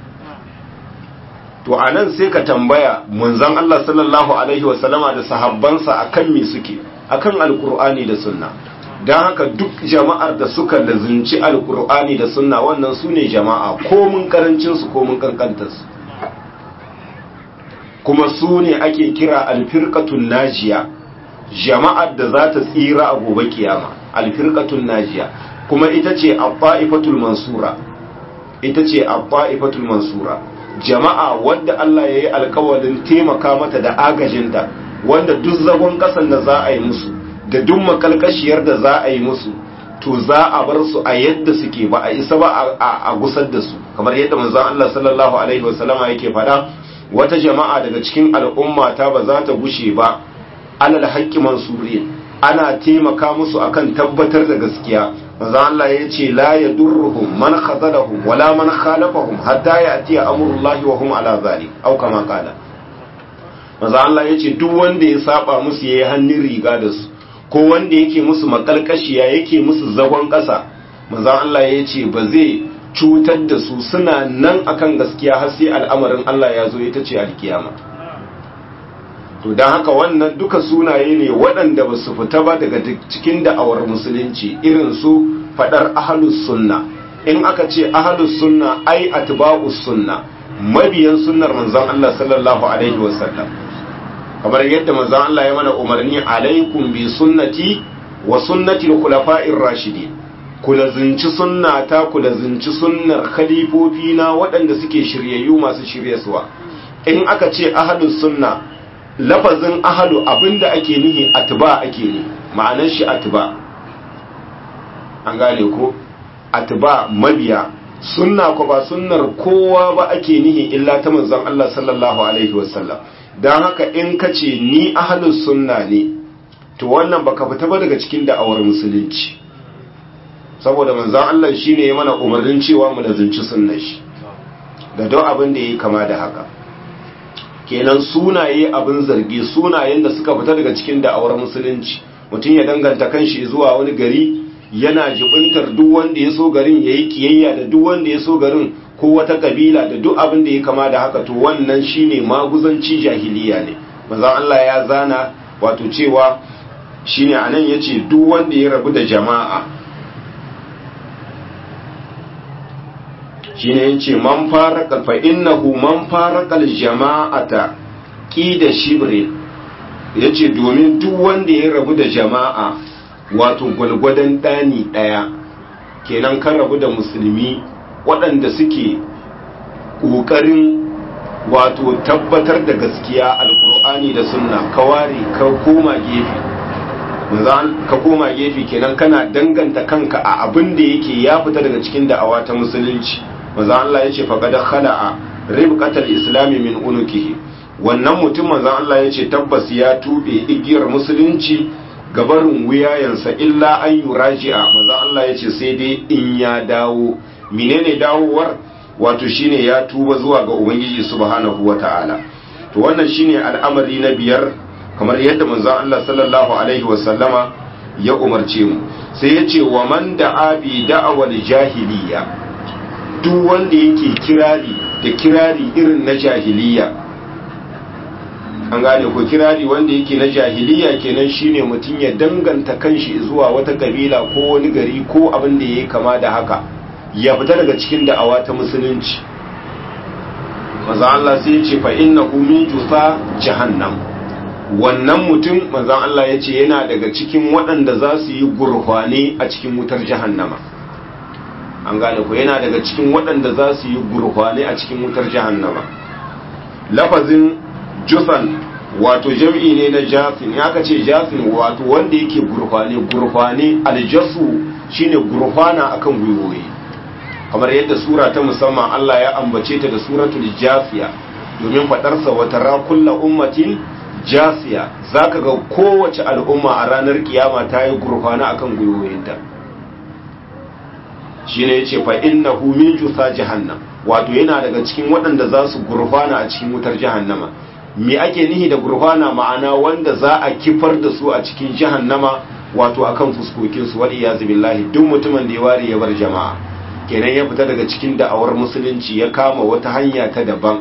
to a nan sai ka tambaya munzan Allah sallallahu Alaihi wasallama da sahabbansa a kan me suke a kan alkur'ani da sunna don haka duk jama'ar da suka lazunci alkur'ani da sunna wannan su ne jama'a komin karancinsu komin kankantarsu kuma su ne ake kira alfirkatun najiya jama'ar da za ta tsira a gobe kiyama alfirkatun najiya kuma ita ce abba'ifatul mansura ita ce abba'ifatul mansura jama'a wadda Allah ya yi alkawarin taimaka mata da agajinta wanda duk zagon kasan da za a yi musu da duk makalkashiyar da za a yi musu to za a bar su a yadda suke ba a isa ba a gusar da su kamar yadda manzon Allah sallallahu alaihi wasallama yake faɗa wata jama'a daga cikin al'umma ta ba za ta gushe ba alal haqqi mansurin ana taimaka musu akan tabbatar da gaskiya manzo Allah ya ce la yadurruhum man khazalahum wala man khalafahum hatta ya'ti amrullahi wa hum ala zalik aw kama qala manzo Allah ya ce duk wanda ya saba musu yayi hannun riga da su ko wanda yake musu makalkashiya yake musu zagon kasa manzo Allah ya ce ba zai cutar da su suna nan akan gaskiya har sai al'amarin Allah ya zo ita ce alkiyama to don haka wannan duka sunaye ne waɗanda ba su fita ba daga cikin da'awar musulunci irin su faɗar ahalus sunna in aka ce ahalus sunna ai atba'us sunna mabiyan sunnar manzon Allah sallallahu alaihi wasallam kamar yadda manzon Allah ya mana umarni alaikum bi sunnati wa sunnati al-khulafa'ir rashidin ku lazinci sunnata ku lazinci sunnar khalifofina waɗanda suke shiryayyu masu shiryaswa in aka ce ahlus sunna lafazin ahlu abinda ake nihi atba ake ni ma'anar shi atba an gane ko atba mabiya sunna ko ba sunnar kowa ba ake nihi illa ta manzon Allah sallallahu alaihi wasallam dan haka in ka ce ni ahlus sunna ne to wannan baka fita ba daga cikin da'awar musulunci saboda manzon Allah shine ya mana umarnin cewa mu lazunci sunnar shi da don abin da yayi kama da haka kenan sunaye abin zargi sunayen da suka fita daga cikin da'awar musulunci mutum ya danganta kanshi zuwa wani gari yana jibintar duk wanda ya so garin yayi kiyayya da duk wanda ya so garin ko wata kabila da duk abin da ya kama da haka to wannan shine maguzanci jahiliya ne manzon Allah ya zana wato cewa shine anan yace duk wanda ya rabu da jama'a shine yace man faraka fa innahu man faraka jama'ata qida shibre yace domin duk wanda ya rabu da jama'a wato gwalgwadon dani daya kenan kan rabu da musulmi waɗanda suke ƙoƙarin wato tabbatar da gaskiya alkur'ani da sunna ka ware ka koma gefe ka koma gefe kenan kana danganta kanka a abin da yake ya fita daga cikin da'awa ta musulunci manzo Allah yace faqad khala'a ribqatal islami min unukihi wannan mutum manzo Allah yace tabbas ya tube igiyar musulunci gabarin wuyayensa illa an yuraji'a manzo Allah yace sai dai in ya dawo menene dawowar wato shine ya tuba zuwa ga ubangiji subhanahu wata'ala to wannan shine al'amari na biyar kamar yadda manzo Allah sallallahu alaihi wasallama ya umarce mu sai yace wa man da'a bi da'awal jahiliya duk wanda yake kirari da kirari irin na jahiliya an gane ko kirari wanda yake na jahiliya kenan shine mutum ya danganta kanshi zuwa wata kabila ko wani gari ko abin da yayi kama da haka ya fita daga cikin da'awa ta musulunci maza Allah sai ya ce fa innahu min jusa jahannam wannan mutum maza Allah ya ce yana daga cikin waɗanda za su yi gurhwane a cikin wutar jahannama an gane ko yana daga cikin waɗanda za su yi gurhwane a cikin wutar jahannama lafazin jusan wato jam'i ne na jasin ya ka ce jasin wato wanda yake gurhwane gurhwane aljasu shine gurhwana akan gwiwoyi kamar yadda sura ta musamman Allah ya ambace ta da suratul jafiya domin fadarsa wata rakulla ummatin jasiya zaka ga kowace al'umma a ranar kiyama ta yi gurfana akan gwiwoyinta shine yace fa innahu min jusa jahannam wato yana daga cikin waɗanda za su gurfana a cikin wutar jahannama me ake nihi da gurfana ma'ana wanda za a kifar da su a cikin jahannama wato akan fuskokinsu wal iyazu billahi duk mutumin da ya ware ya bar jama'a kenan ya fita daga cikin da'awar musulunci ya kama wata hanya ta daban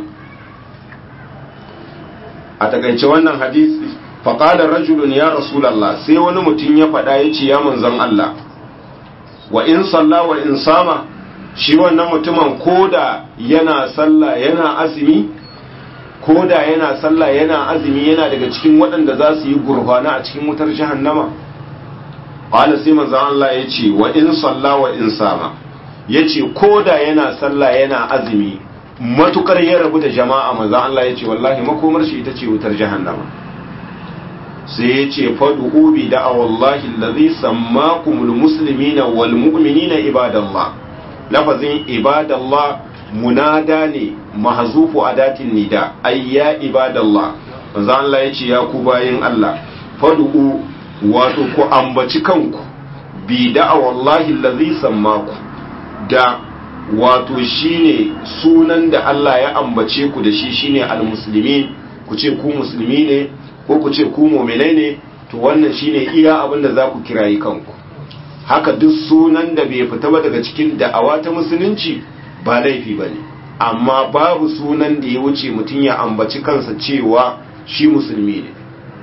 a takaice wannan hadisi faƙalar rajulun ya rasulallah sai wani mutum ya faɗa ya ce ya manzan Allah wa in salla wa in sama shi wannan mutumin koda yana sallah yana azumi koda yana sallah yana azumi yana daga cikin waɗanda za su yi gurfana a cikin wutar jahannama qala sai manzan Allah ya ce wa in salla wa in sama ya ce ko da yana sallah yana azumi matukar ya rabu da jama'a maza Allah ya ce wallahi makomar shi ita ce wutar jahannama sai ya ce fadu'u bi da'a wallahi allazi sammakumul muslimina wal mu'minina ibadallah lafazin ibadallah munada ne mahzufu adatin nida ayya ibadallah maza Allah ya ce ya ku bayin Allah fadu'u wato ku ambaci kanku bi da'a wallahi allazi sammakum da wato shine sunan da Allah ya ambace ku da shi shine almuslimin ku ce ku musulmi ne ko ku ce ku mu'minai ne to wannan shine iya abin da za ku kirayi kanku haka duk sunan da bai fita ba daga cikin da'awa ta musulunci ba laifi ba ne amma babu sunan da ya wuce mutum ya ambaci kansa cewa shi musulmi ne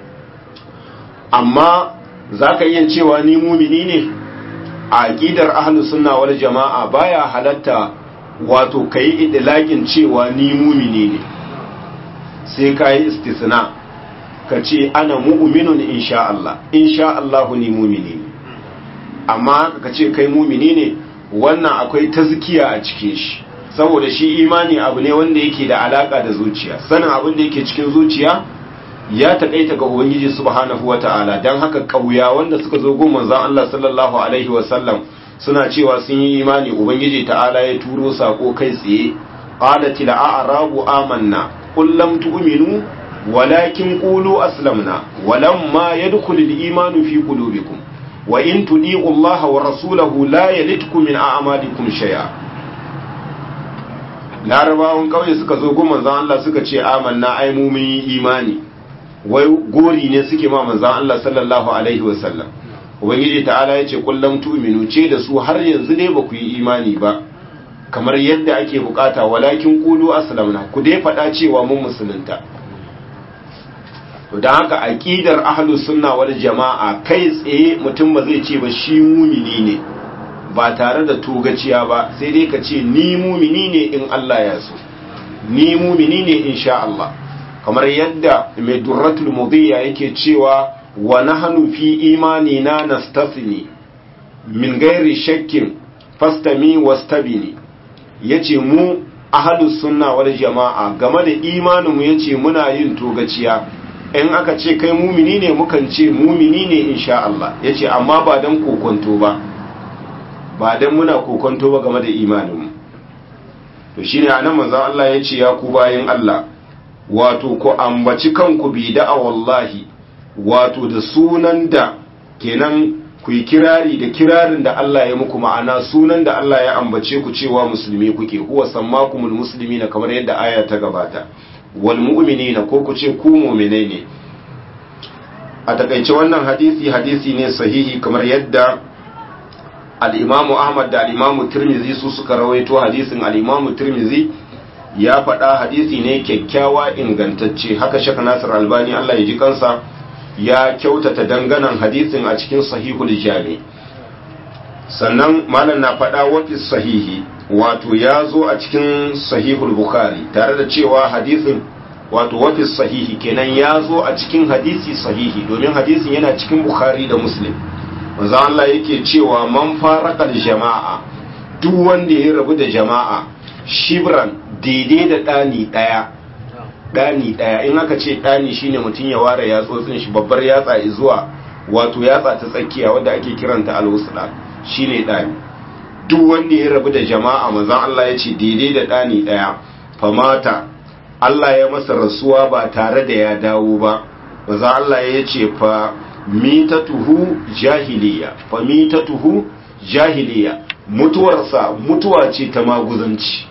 amma za ka iya cewa ni mumini ne a aqidar ahlus sunna wal jama'a baya halatta wato kai idlaqin cewa ni mumini ne sai kai istisna ka ce ana mu'minun insha Allah insha Allah ni mumini ne amma ka ce kai mumini ne wannan akwai tazkiya a cikin shi saboda shi imani abu ne wanda yake da alaka da zuciya sanin abin da yake cikin zuciya ya taƙaita ga ubangiji subhanahu wata'ala don haka ƙauya wanda suka zo gun manzon Allah sallallahu alaihi wasallam suna cewa sun yi imani ubangiji ta'ala ya turo sako kai tsaye qalatil a'rabu amanna qul lam tu'minu walakin qulu aslamna walamma yadkhulul imanu fi qulubikum wa in tudi'u Allah wa rasulahu la yalitkum min a'malikum shay'a larabawan kauye suka zo gun manzon Allah suka ce amanna ai mu mun yi imani wai gori ne suke ma manzon Allah sallallahu alaihi wasallam ubangiji ta'ala ya ce kullum tu'minu ce da su har yanzu ne ba ku yi imani ba kamar yadda ake bukata walakin qulu aslamna ku dai faɗa cewa mun musulunta to dan haka aqidar ahlus sunna wal jama'a kai tsaye mutum ba zai ce ba shi mumini ne ba tare da togaciya ba sai dai ka ce ni mumini ne in Allah ya so ni mumini ne insha Allah kamar yadda mai durratul mudhiya yake cewa wa nahnu fi imanina nastasni min gairi shakkin fastami wastabini yace mu ahlus sunna wal jama'a game da imanin mu yace muna yin togaciya in aka ce kai mumini ne mukan ce mumini ne insha Allah yace amma ba dan kokonto ba ba dan muna kokonto ba game da imanin mu to shine anan manzo Allah yace ya ku bayin Allah wato ku ambaci kanku bi da'a wallahi wato da sunan da kenan ku yi kirari da kirarin da Allah ya muku ma'ana sunan da Allah ya ambace ku cewa musulmi kuke huwa sammakumul muslimina kamar yadda aya ta gabata wal mu'minina ko ku ce ku mu'minai ne a takaice wannan hadisi hadisi ne sahihi kamar yadda al-Imam Ahmad da al-Imam Tirmidhi su suka rawaito hadisin al-Imam Tirmidhi ya faɗa hadisi ne kyakkyawa ingantacce haka Sheikh Nasir Albani Allah ya ji kansa ya kyautata danganan hadisin a cikin sahihul jami sannan malam na faɗa wafi sahihi wato ya zo a cikin sahihul bukhari tare da cewa hadisin wato wafi sahihi kenan ya zo a cikin hadisi sahihi domin hadisin yana cikin bukhari da muslim manzo Allah yake cewa man faraqal jama'a duk wanda ya rabu da jama'a shibran daidai da ɗani ɗaya ɗani ɗaya in aka ce ɗani shine mutum ya ware yatsotsin shi babbar yatsa zuwa wato yatsa ta tsakiya wadda ake kiranta alwusla shine ɗani duk wanda ya rabu da jama'a manzon Allah ya ce daidai da ɗani ɗaya famata Allah ya masa rasuwa ba tare da ya dawo ba manzon Allah ya ce fa mitatuhu jahiliya fa mitatuhu jahiliya mutuwarsa mutuwa ce ta maguzanci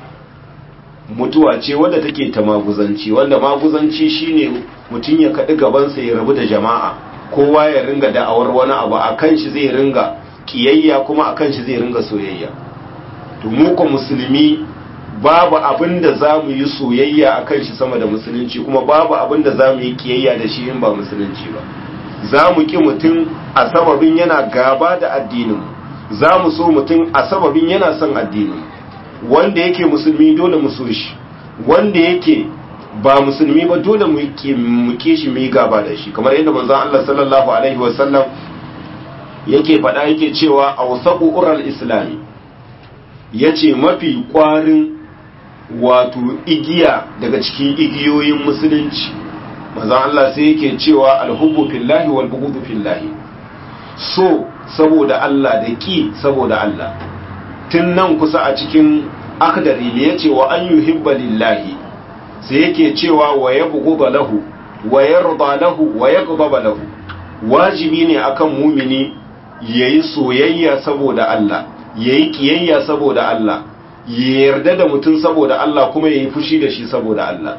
mutuwa ce wadda take ta maguzanci wanda maguzanci shine mutum ya kaɗi gabansa ya rabu da jama'a kowa ya ringa da'awar wani abu a kan shi zai ringa ƙiyayya kuma a kan shi zai ringa soyayya to mu ko musulmi babu abin da za mu yi soyayya a kan shi sama da musulunci kuma babu abin da za mu yi ƙiyayya da shi in ba musulunci ba za mu ƙi mutum a sababin yana gaba da addinin za mu so mutum a sababin yana son addinin wanda yake musulmi dole mu so shi wanda yake ba musulmi ba dole mu ke shi mu yi gaba da shi kamar yadda manzon Allah sallallahu alaihi wasallam yake faɗa yake cewa awsaqu ural islami yace mafi kwarin wato igiya daga cikin igiyoyin musulunci manzon Allah sai yake cewa alhubbu fillahi wal bughdu fillahi so saboda Allah da ki saboda Allah tun nan kusa a cikin akdari ne yace wa an yuhibba lillahi sai yake cewa wa yabghudha lahu wa yarda lahu wa yaghdaba lahu wajibi ne akan mumini yayi soyayya saboda Allah yayi kiyayya saboda Allah ya yarda da mutum saboda Allah kuma yayi fushi da shi saboda Allah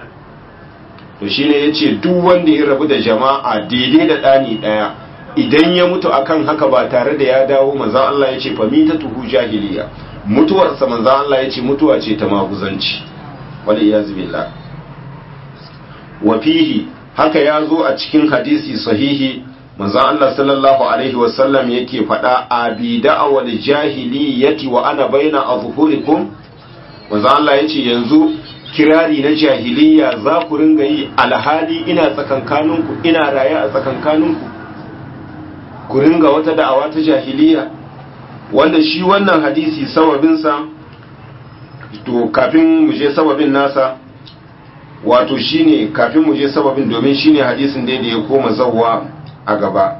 to shine yace duk wanda ya rabu da jama'a daidai da dani daya idan ya mutu akan haka ba tare da ya dawo manzon Allah yace fa tuhu jahiliya mutuwarsa manzon Allah yace mutuwa ce ta maguzanci wal iyaz billah wa fihi haka ya zo a cikin hadisi sahihi manzon Allah sallallahu alaihi wasallam yake faɗa abi da'awal jahiliyati wa ana baina azhurikum manzon Allah yace yanzu kirari na jahiliya za ku ringa yi alhali ina tsakankaninku ina raye a tsakankaninku ku ringa wata da'awa ta jahiliya wanda shi wannan hadisi sababinsa to kafin mu je sababin nasa wato shine kafin mu je sababin domin shine hadisin da ya koma zawwa a gaba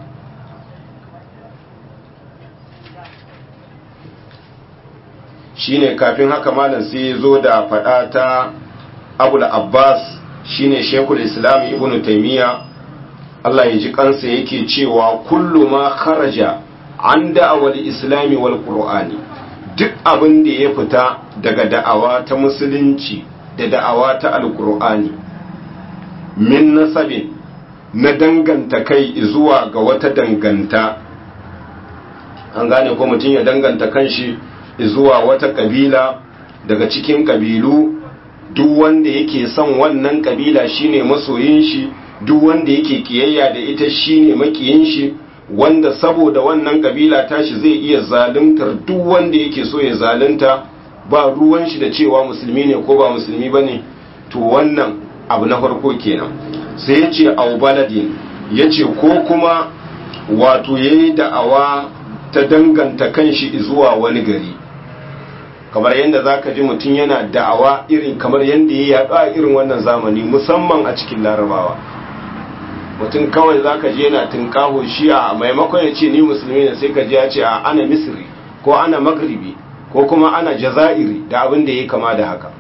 shine kafin haka malam sai ya zo da fada ta abul abbas shine shekul islam ibn taymiya Allah ya ji kansa yake cewa kullu ma kharaja an da'awar islami wal qur'ani duk abin da ya fita daga da'awa ta musulunci da da'awa ta alqur'ani min nasabin na danganta kai zuwa ga wata danganta an gane ko mutum ya danganta kanshi zuwa wata kabila daga cikin kabilu duk wanda yake son wannan kabila shine masoyin shi duk wanda yake kiyayya da ita shine makiyin shi wanda saboda wannan kabila tashi zai iya zaluntar duk wanda yake so ya zalunta ba ruwan shi da cewa musulmi ne ko ba musulmi bane to wannan abu na farko kenan sai ya ce au baladin ya ce ko kuma wato yayi da'awa ta danganta kanshi zuwa wani gari kamar yadda za ka ji mutum yana da'awa irin kamar yadda ya yaɗu a irin wannan zamani musamman a cikin larabawa mutum kawai za ka ji yana tunkaho shi a maimakon ya ce ni musulmi ne sai ka ji ya ce a ana misri ko ana magribi ko kuma ana jaza'iri da abin da ya kama da haka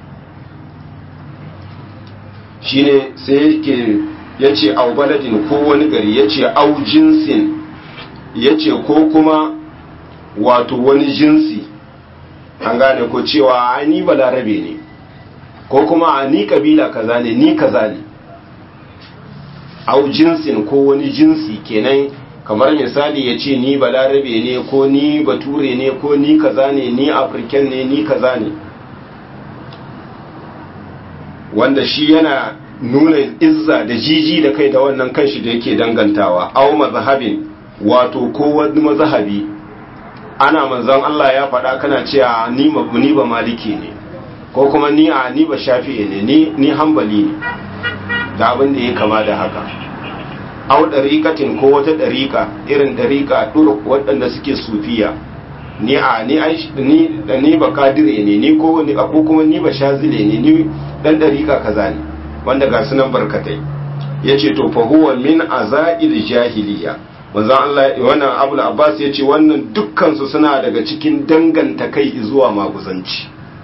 shine sai yake ya ce au baladin ko wani gari ya ce au jinsin ya ce ko kuma wato wani jinsi an gane ko cewa ni balarabe ne ko kuma ni kabila kaza ne ni kaza ne au jinsin ko wani jinsi kenan kamar misali ya ce ni balarabe ne ko ni bature ne ko ni kaza ne ni afirken ne ni kaza ne wanda shi yana nuna izza da jiji da kai da wannan kanshi da yake dangantawa au mazhabin wato ko wani mazhabi ana manzon Allah ya faɗa kana cewa ni ni ba maliki ne ko kuma ni a ni ba shafi'i ne ni ni hanbali ne da abin da ya kama da haka au dariqatin ko wata dariqa irin dariqa duruk waɗanda suke sufiya ni a ni ni ni ba kadire ne ni ko ni ko kuma ni ba shazile ne ni dan dariqa kaza ne wanda ga sunan barkatai yace to fa huwa min azail jahiliya manzon Allah wannan Abul Abbas yace wannan dukkan su suna daga cikin danganta kai zuwa maguzanci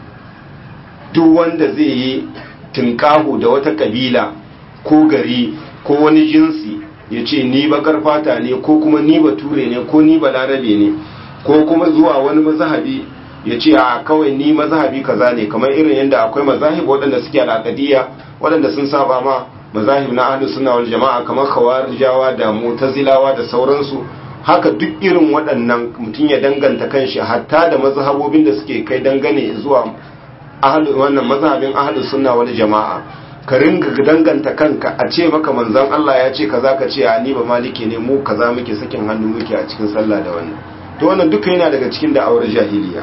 duk wanda zai yi tinkahu da wata kabila ko gari ko wani jinsi yace ni bakar fata ne ko kuma ni bature ne ko ni balarabe ne ko kuma zuwa wani mazhabi yace a kawai ni mazhabi kaza ne kamar irin yadda akwai mazahib waɗanda suke al'aqadiyya waɗanda sun saba ma mazahib na ahlus sunna wal jama'a kamar khawarijawa da mu'tazilawa da sauransu haka duk irin waɗannan mutum ya danganta kanshi hatta da mazhabobin da suke kai dangane zuwa ahlu wannan mazhabin ahlus sunna wal jama'a ka ringa danganta kanka a ce maka manzon Allah ya ce kaza ka ce a ni ba maliki ne mu kaza muke sakin hannu muke a cikin sallah da wannan to wannan duka yana daga cikin da'awar jahiliya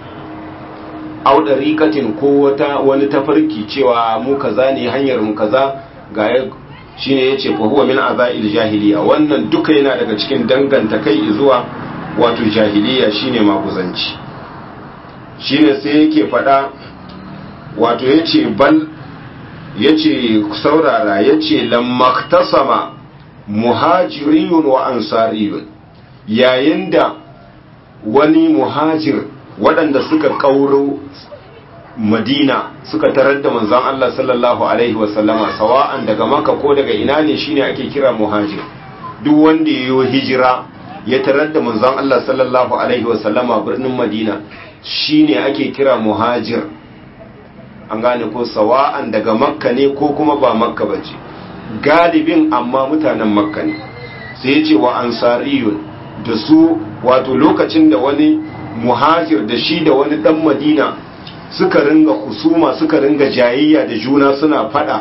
au dariqatin ko wata wani tafarki cewa mu kaza ne hanyar mu kaza ga shine yace fa huwa min azail jahiliya wannan duka yana daga cikin danganta kai zuwa wato jahiliya shine maguzanci shine sai yake fada wato yace bal yace saurara yace lammaktasama muhajiriyun wa ansariyun yayin da wani muhajir waɗanda suka ƙauro madina suka tarar da manzon Allah sallallahu alaihi wasallama sawa'an daga maka ko daga ina ne shine ake kira muhajir duk wanda ya yi hijira ya tarar da manzon Allah sallallahu alaihi wasallama birnin madina shine ake kira muhajir an gane ko sawa'an daga makka ne ko kuma ba makka ba ce galibin amma mutanen makka ne sai ya ce wa ansariyun da su wato lokacin da wani muhajir da shi da wani dan madina suka ringa husuma suka ringa jayayya da juna suna fada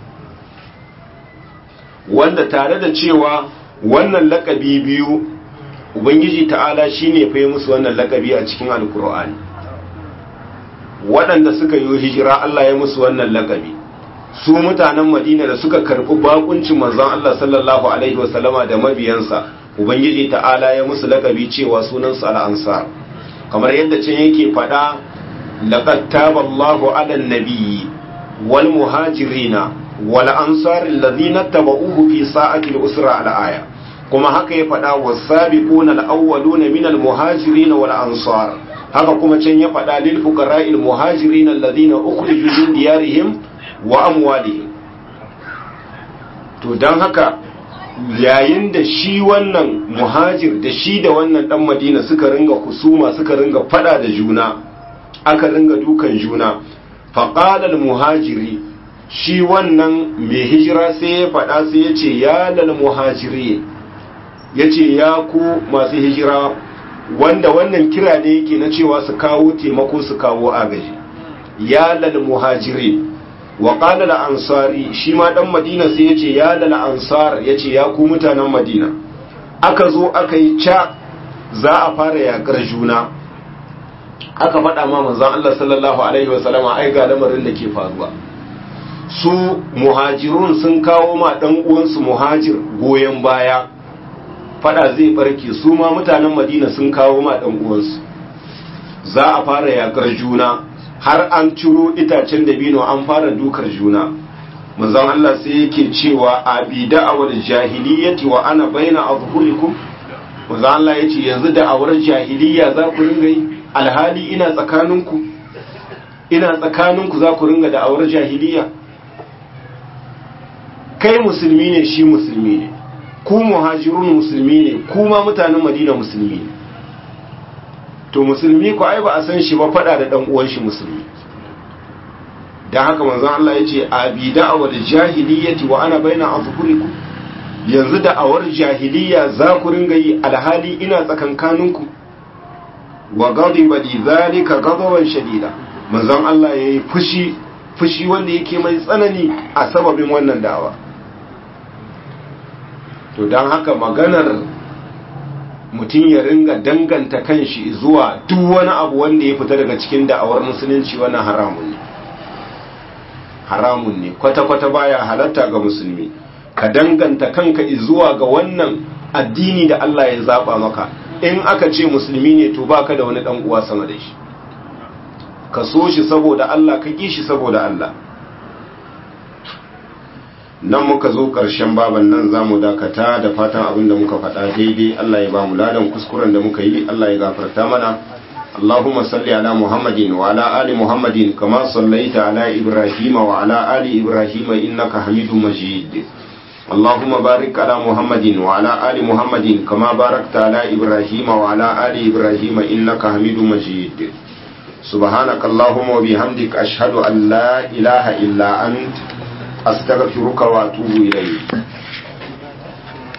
wanda tare da cewa wannan lakabi biyu ubangiji ta'ala shine fa musu wannan lakabi a cikin alkur'ani waɗanda suka yi hijira Allah ya musu wannan lakabi su mutanen madina da suka karɓi bakuncin manzon Allah sallallahu alaihi wasallama da mabiyansa ubangiji ta'ala ya musu lakabi cewa sunansu al'ansar kamar yadda can yake faɗa laqad taba Allahu 'ala an-nabiyyi wal muhajirina wal ansar alladhina tabauhu fi sa'ati al-usra al-aya kuma haka ya faɗa was-sabiquna al-awwaluna min al-muhajirin wal ansar haka kuma can ya faɗa lil fuqara'il muhajirin alladhina ukhriju min diyarihim wa amwalihim to dan haka yayin da shi wannan muhajir da shi da wannan dan madina suka ringa kusuma suka ringa fada da juna aka ringa dukan juna faƙalar muhajiri shi wannan mai hijira sai ya fada sai ya ce ya lal muhajiri ya ce ya ku masu hijira wanda wannan kira ne yake na cewa su kawo taimako su kawo agaji ya lal muhajiri wa qala ansari shi ma dan madina sai yace ya lal ansar yace ya ku mutanen madina aka zo aka yi ca za a fara yakar juna aka faɗa ma manzon Allah sallallahu alaihi wasallam ai ga lamarin da ke faruwa su muhajirun sun kawo ma dan uwansu muhajir goyen baya fada zai barke su ma mutanen madina sun kawo ma dan uwansu za a fara yakar juna har an ciro itacen dabino an fara dukar juna manzon Allah sai yake cewa a bi da'awar jahiliyyati wa ana baina azhurikum manzon Allah yace yanzu da'awar jahiliyya za ku ringa yi alhali ina tsakaninku ina tsakaninku za ku ringa da'awar jahiliyya kai musulmi ne shi musulmi ne ku muhajirun musulmi ne kuma mutanen madina musulmi ne to musulmi ko ai ba a san shi ba fada da dan uwan shi musulmi dan haka manzon Allah yace abi da'awar jahiliyyati wa ana baina azhurikum yanzu da'awar jahiliya za ku ringa yi alhali ina tsakankaninku wa ghadiba li zalika ghadaban shadida manzon Allah yayi fushi fushi wanda yake mai tsanani a sababin wannan da'awa to dan haka maganar mutum ya ringa danganta kanshi zuwa duk wani abu wanda ya fita daga cikin da'awar musulunci wannan haramun ne haramun ne kwata-kwata baya halatta ga musulmi ka danganta kanka zuwa ga wannan addini da Allah ya zaba maka in aka ce musulmi ne to baka da wani dan uwa sama da shi ka so shi saboda Allah ka ki shi saboda Allah nan muka zo ƙarshen baban nan za mu dakata da fatan abin da muka faɗa daidai Allah ya ba mu ladan kuskuren da muka yi Allah ya gafarta mana Allahumma salli ala Muhammadin wa ala ali Muhammadin kama sallaita ala Ibrahim wa ala ali Ibrahim innaka Hamidum Majid Allahumma barik ala Muhammadin wa ala ali Muhammadin kama barakta ala Ibrahim wa ala ali Ibrahim innaka Hamidum Majid سبحانك اللهم وبحمدك أشهد أن لا إله إلا أنت أستغفرك وأتوب إليك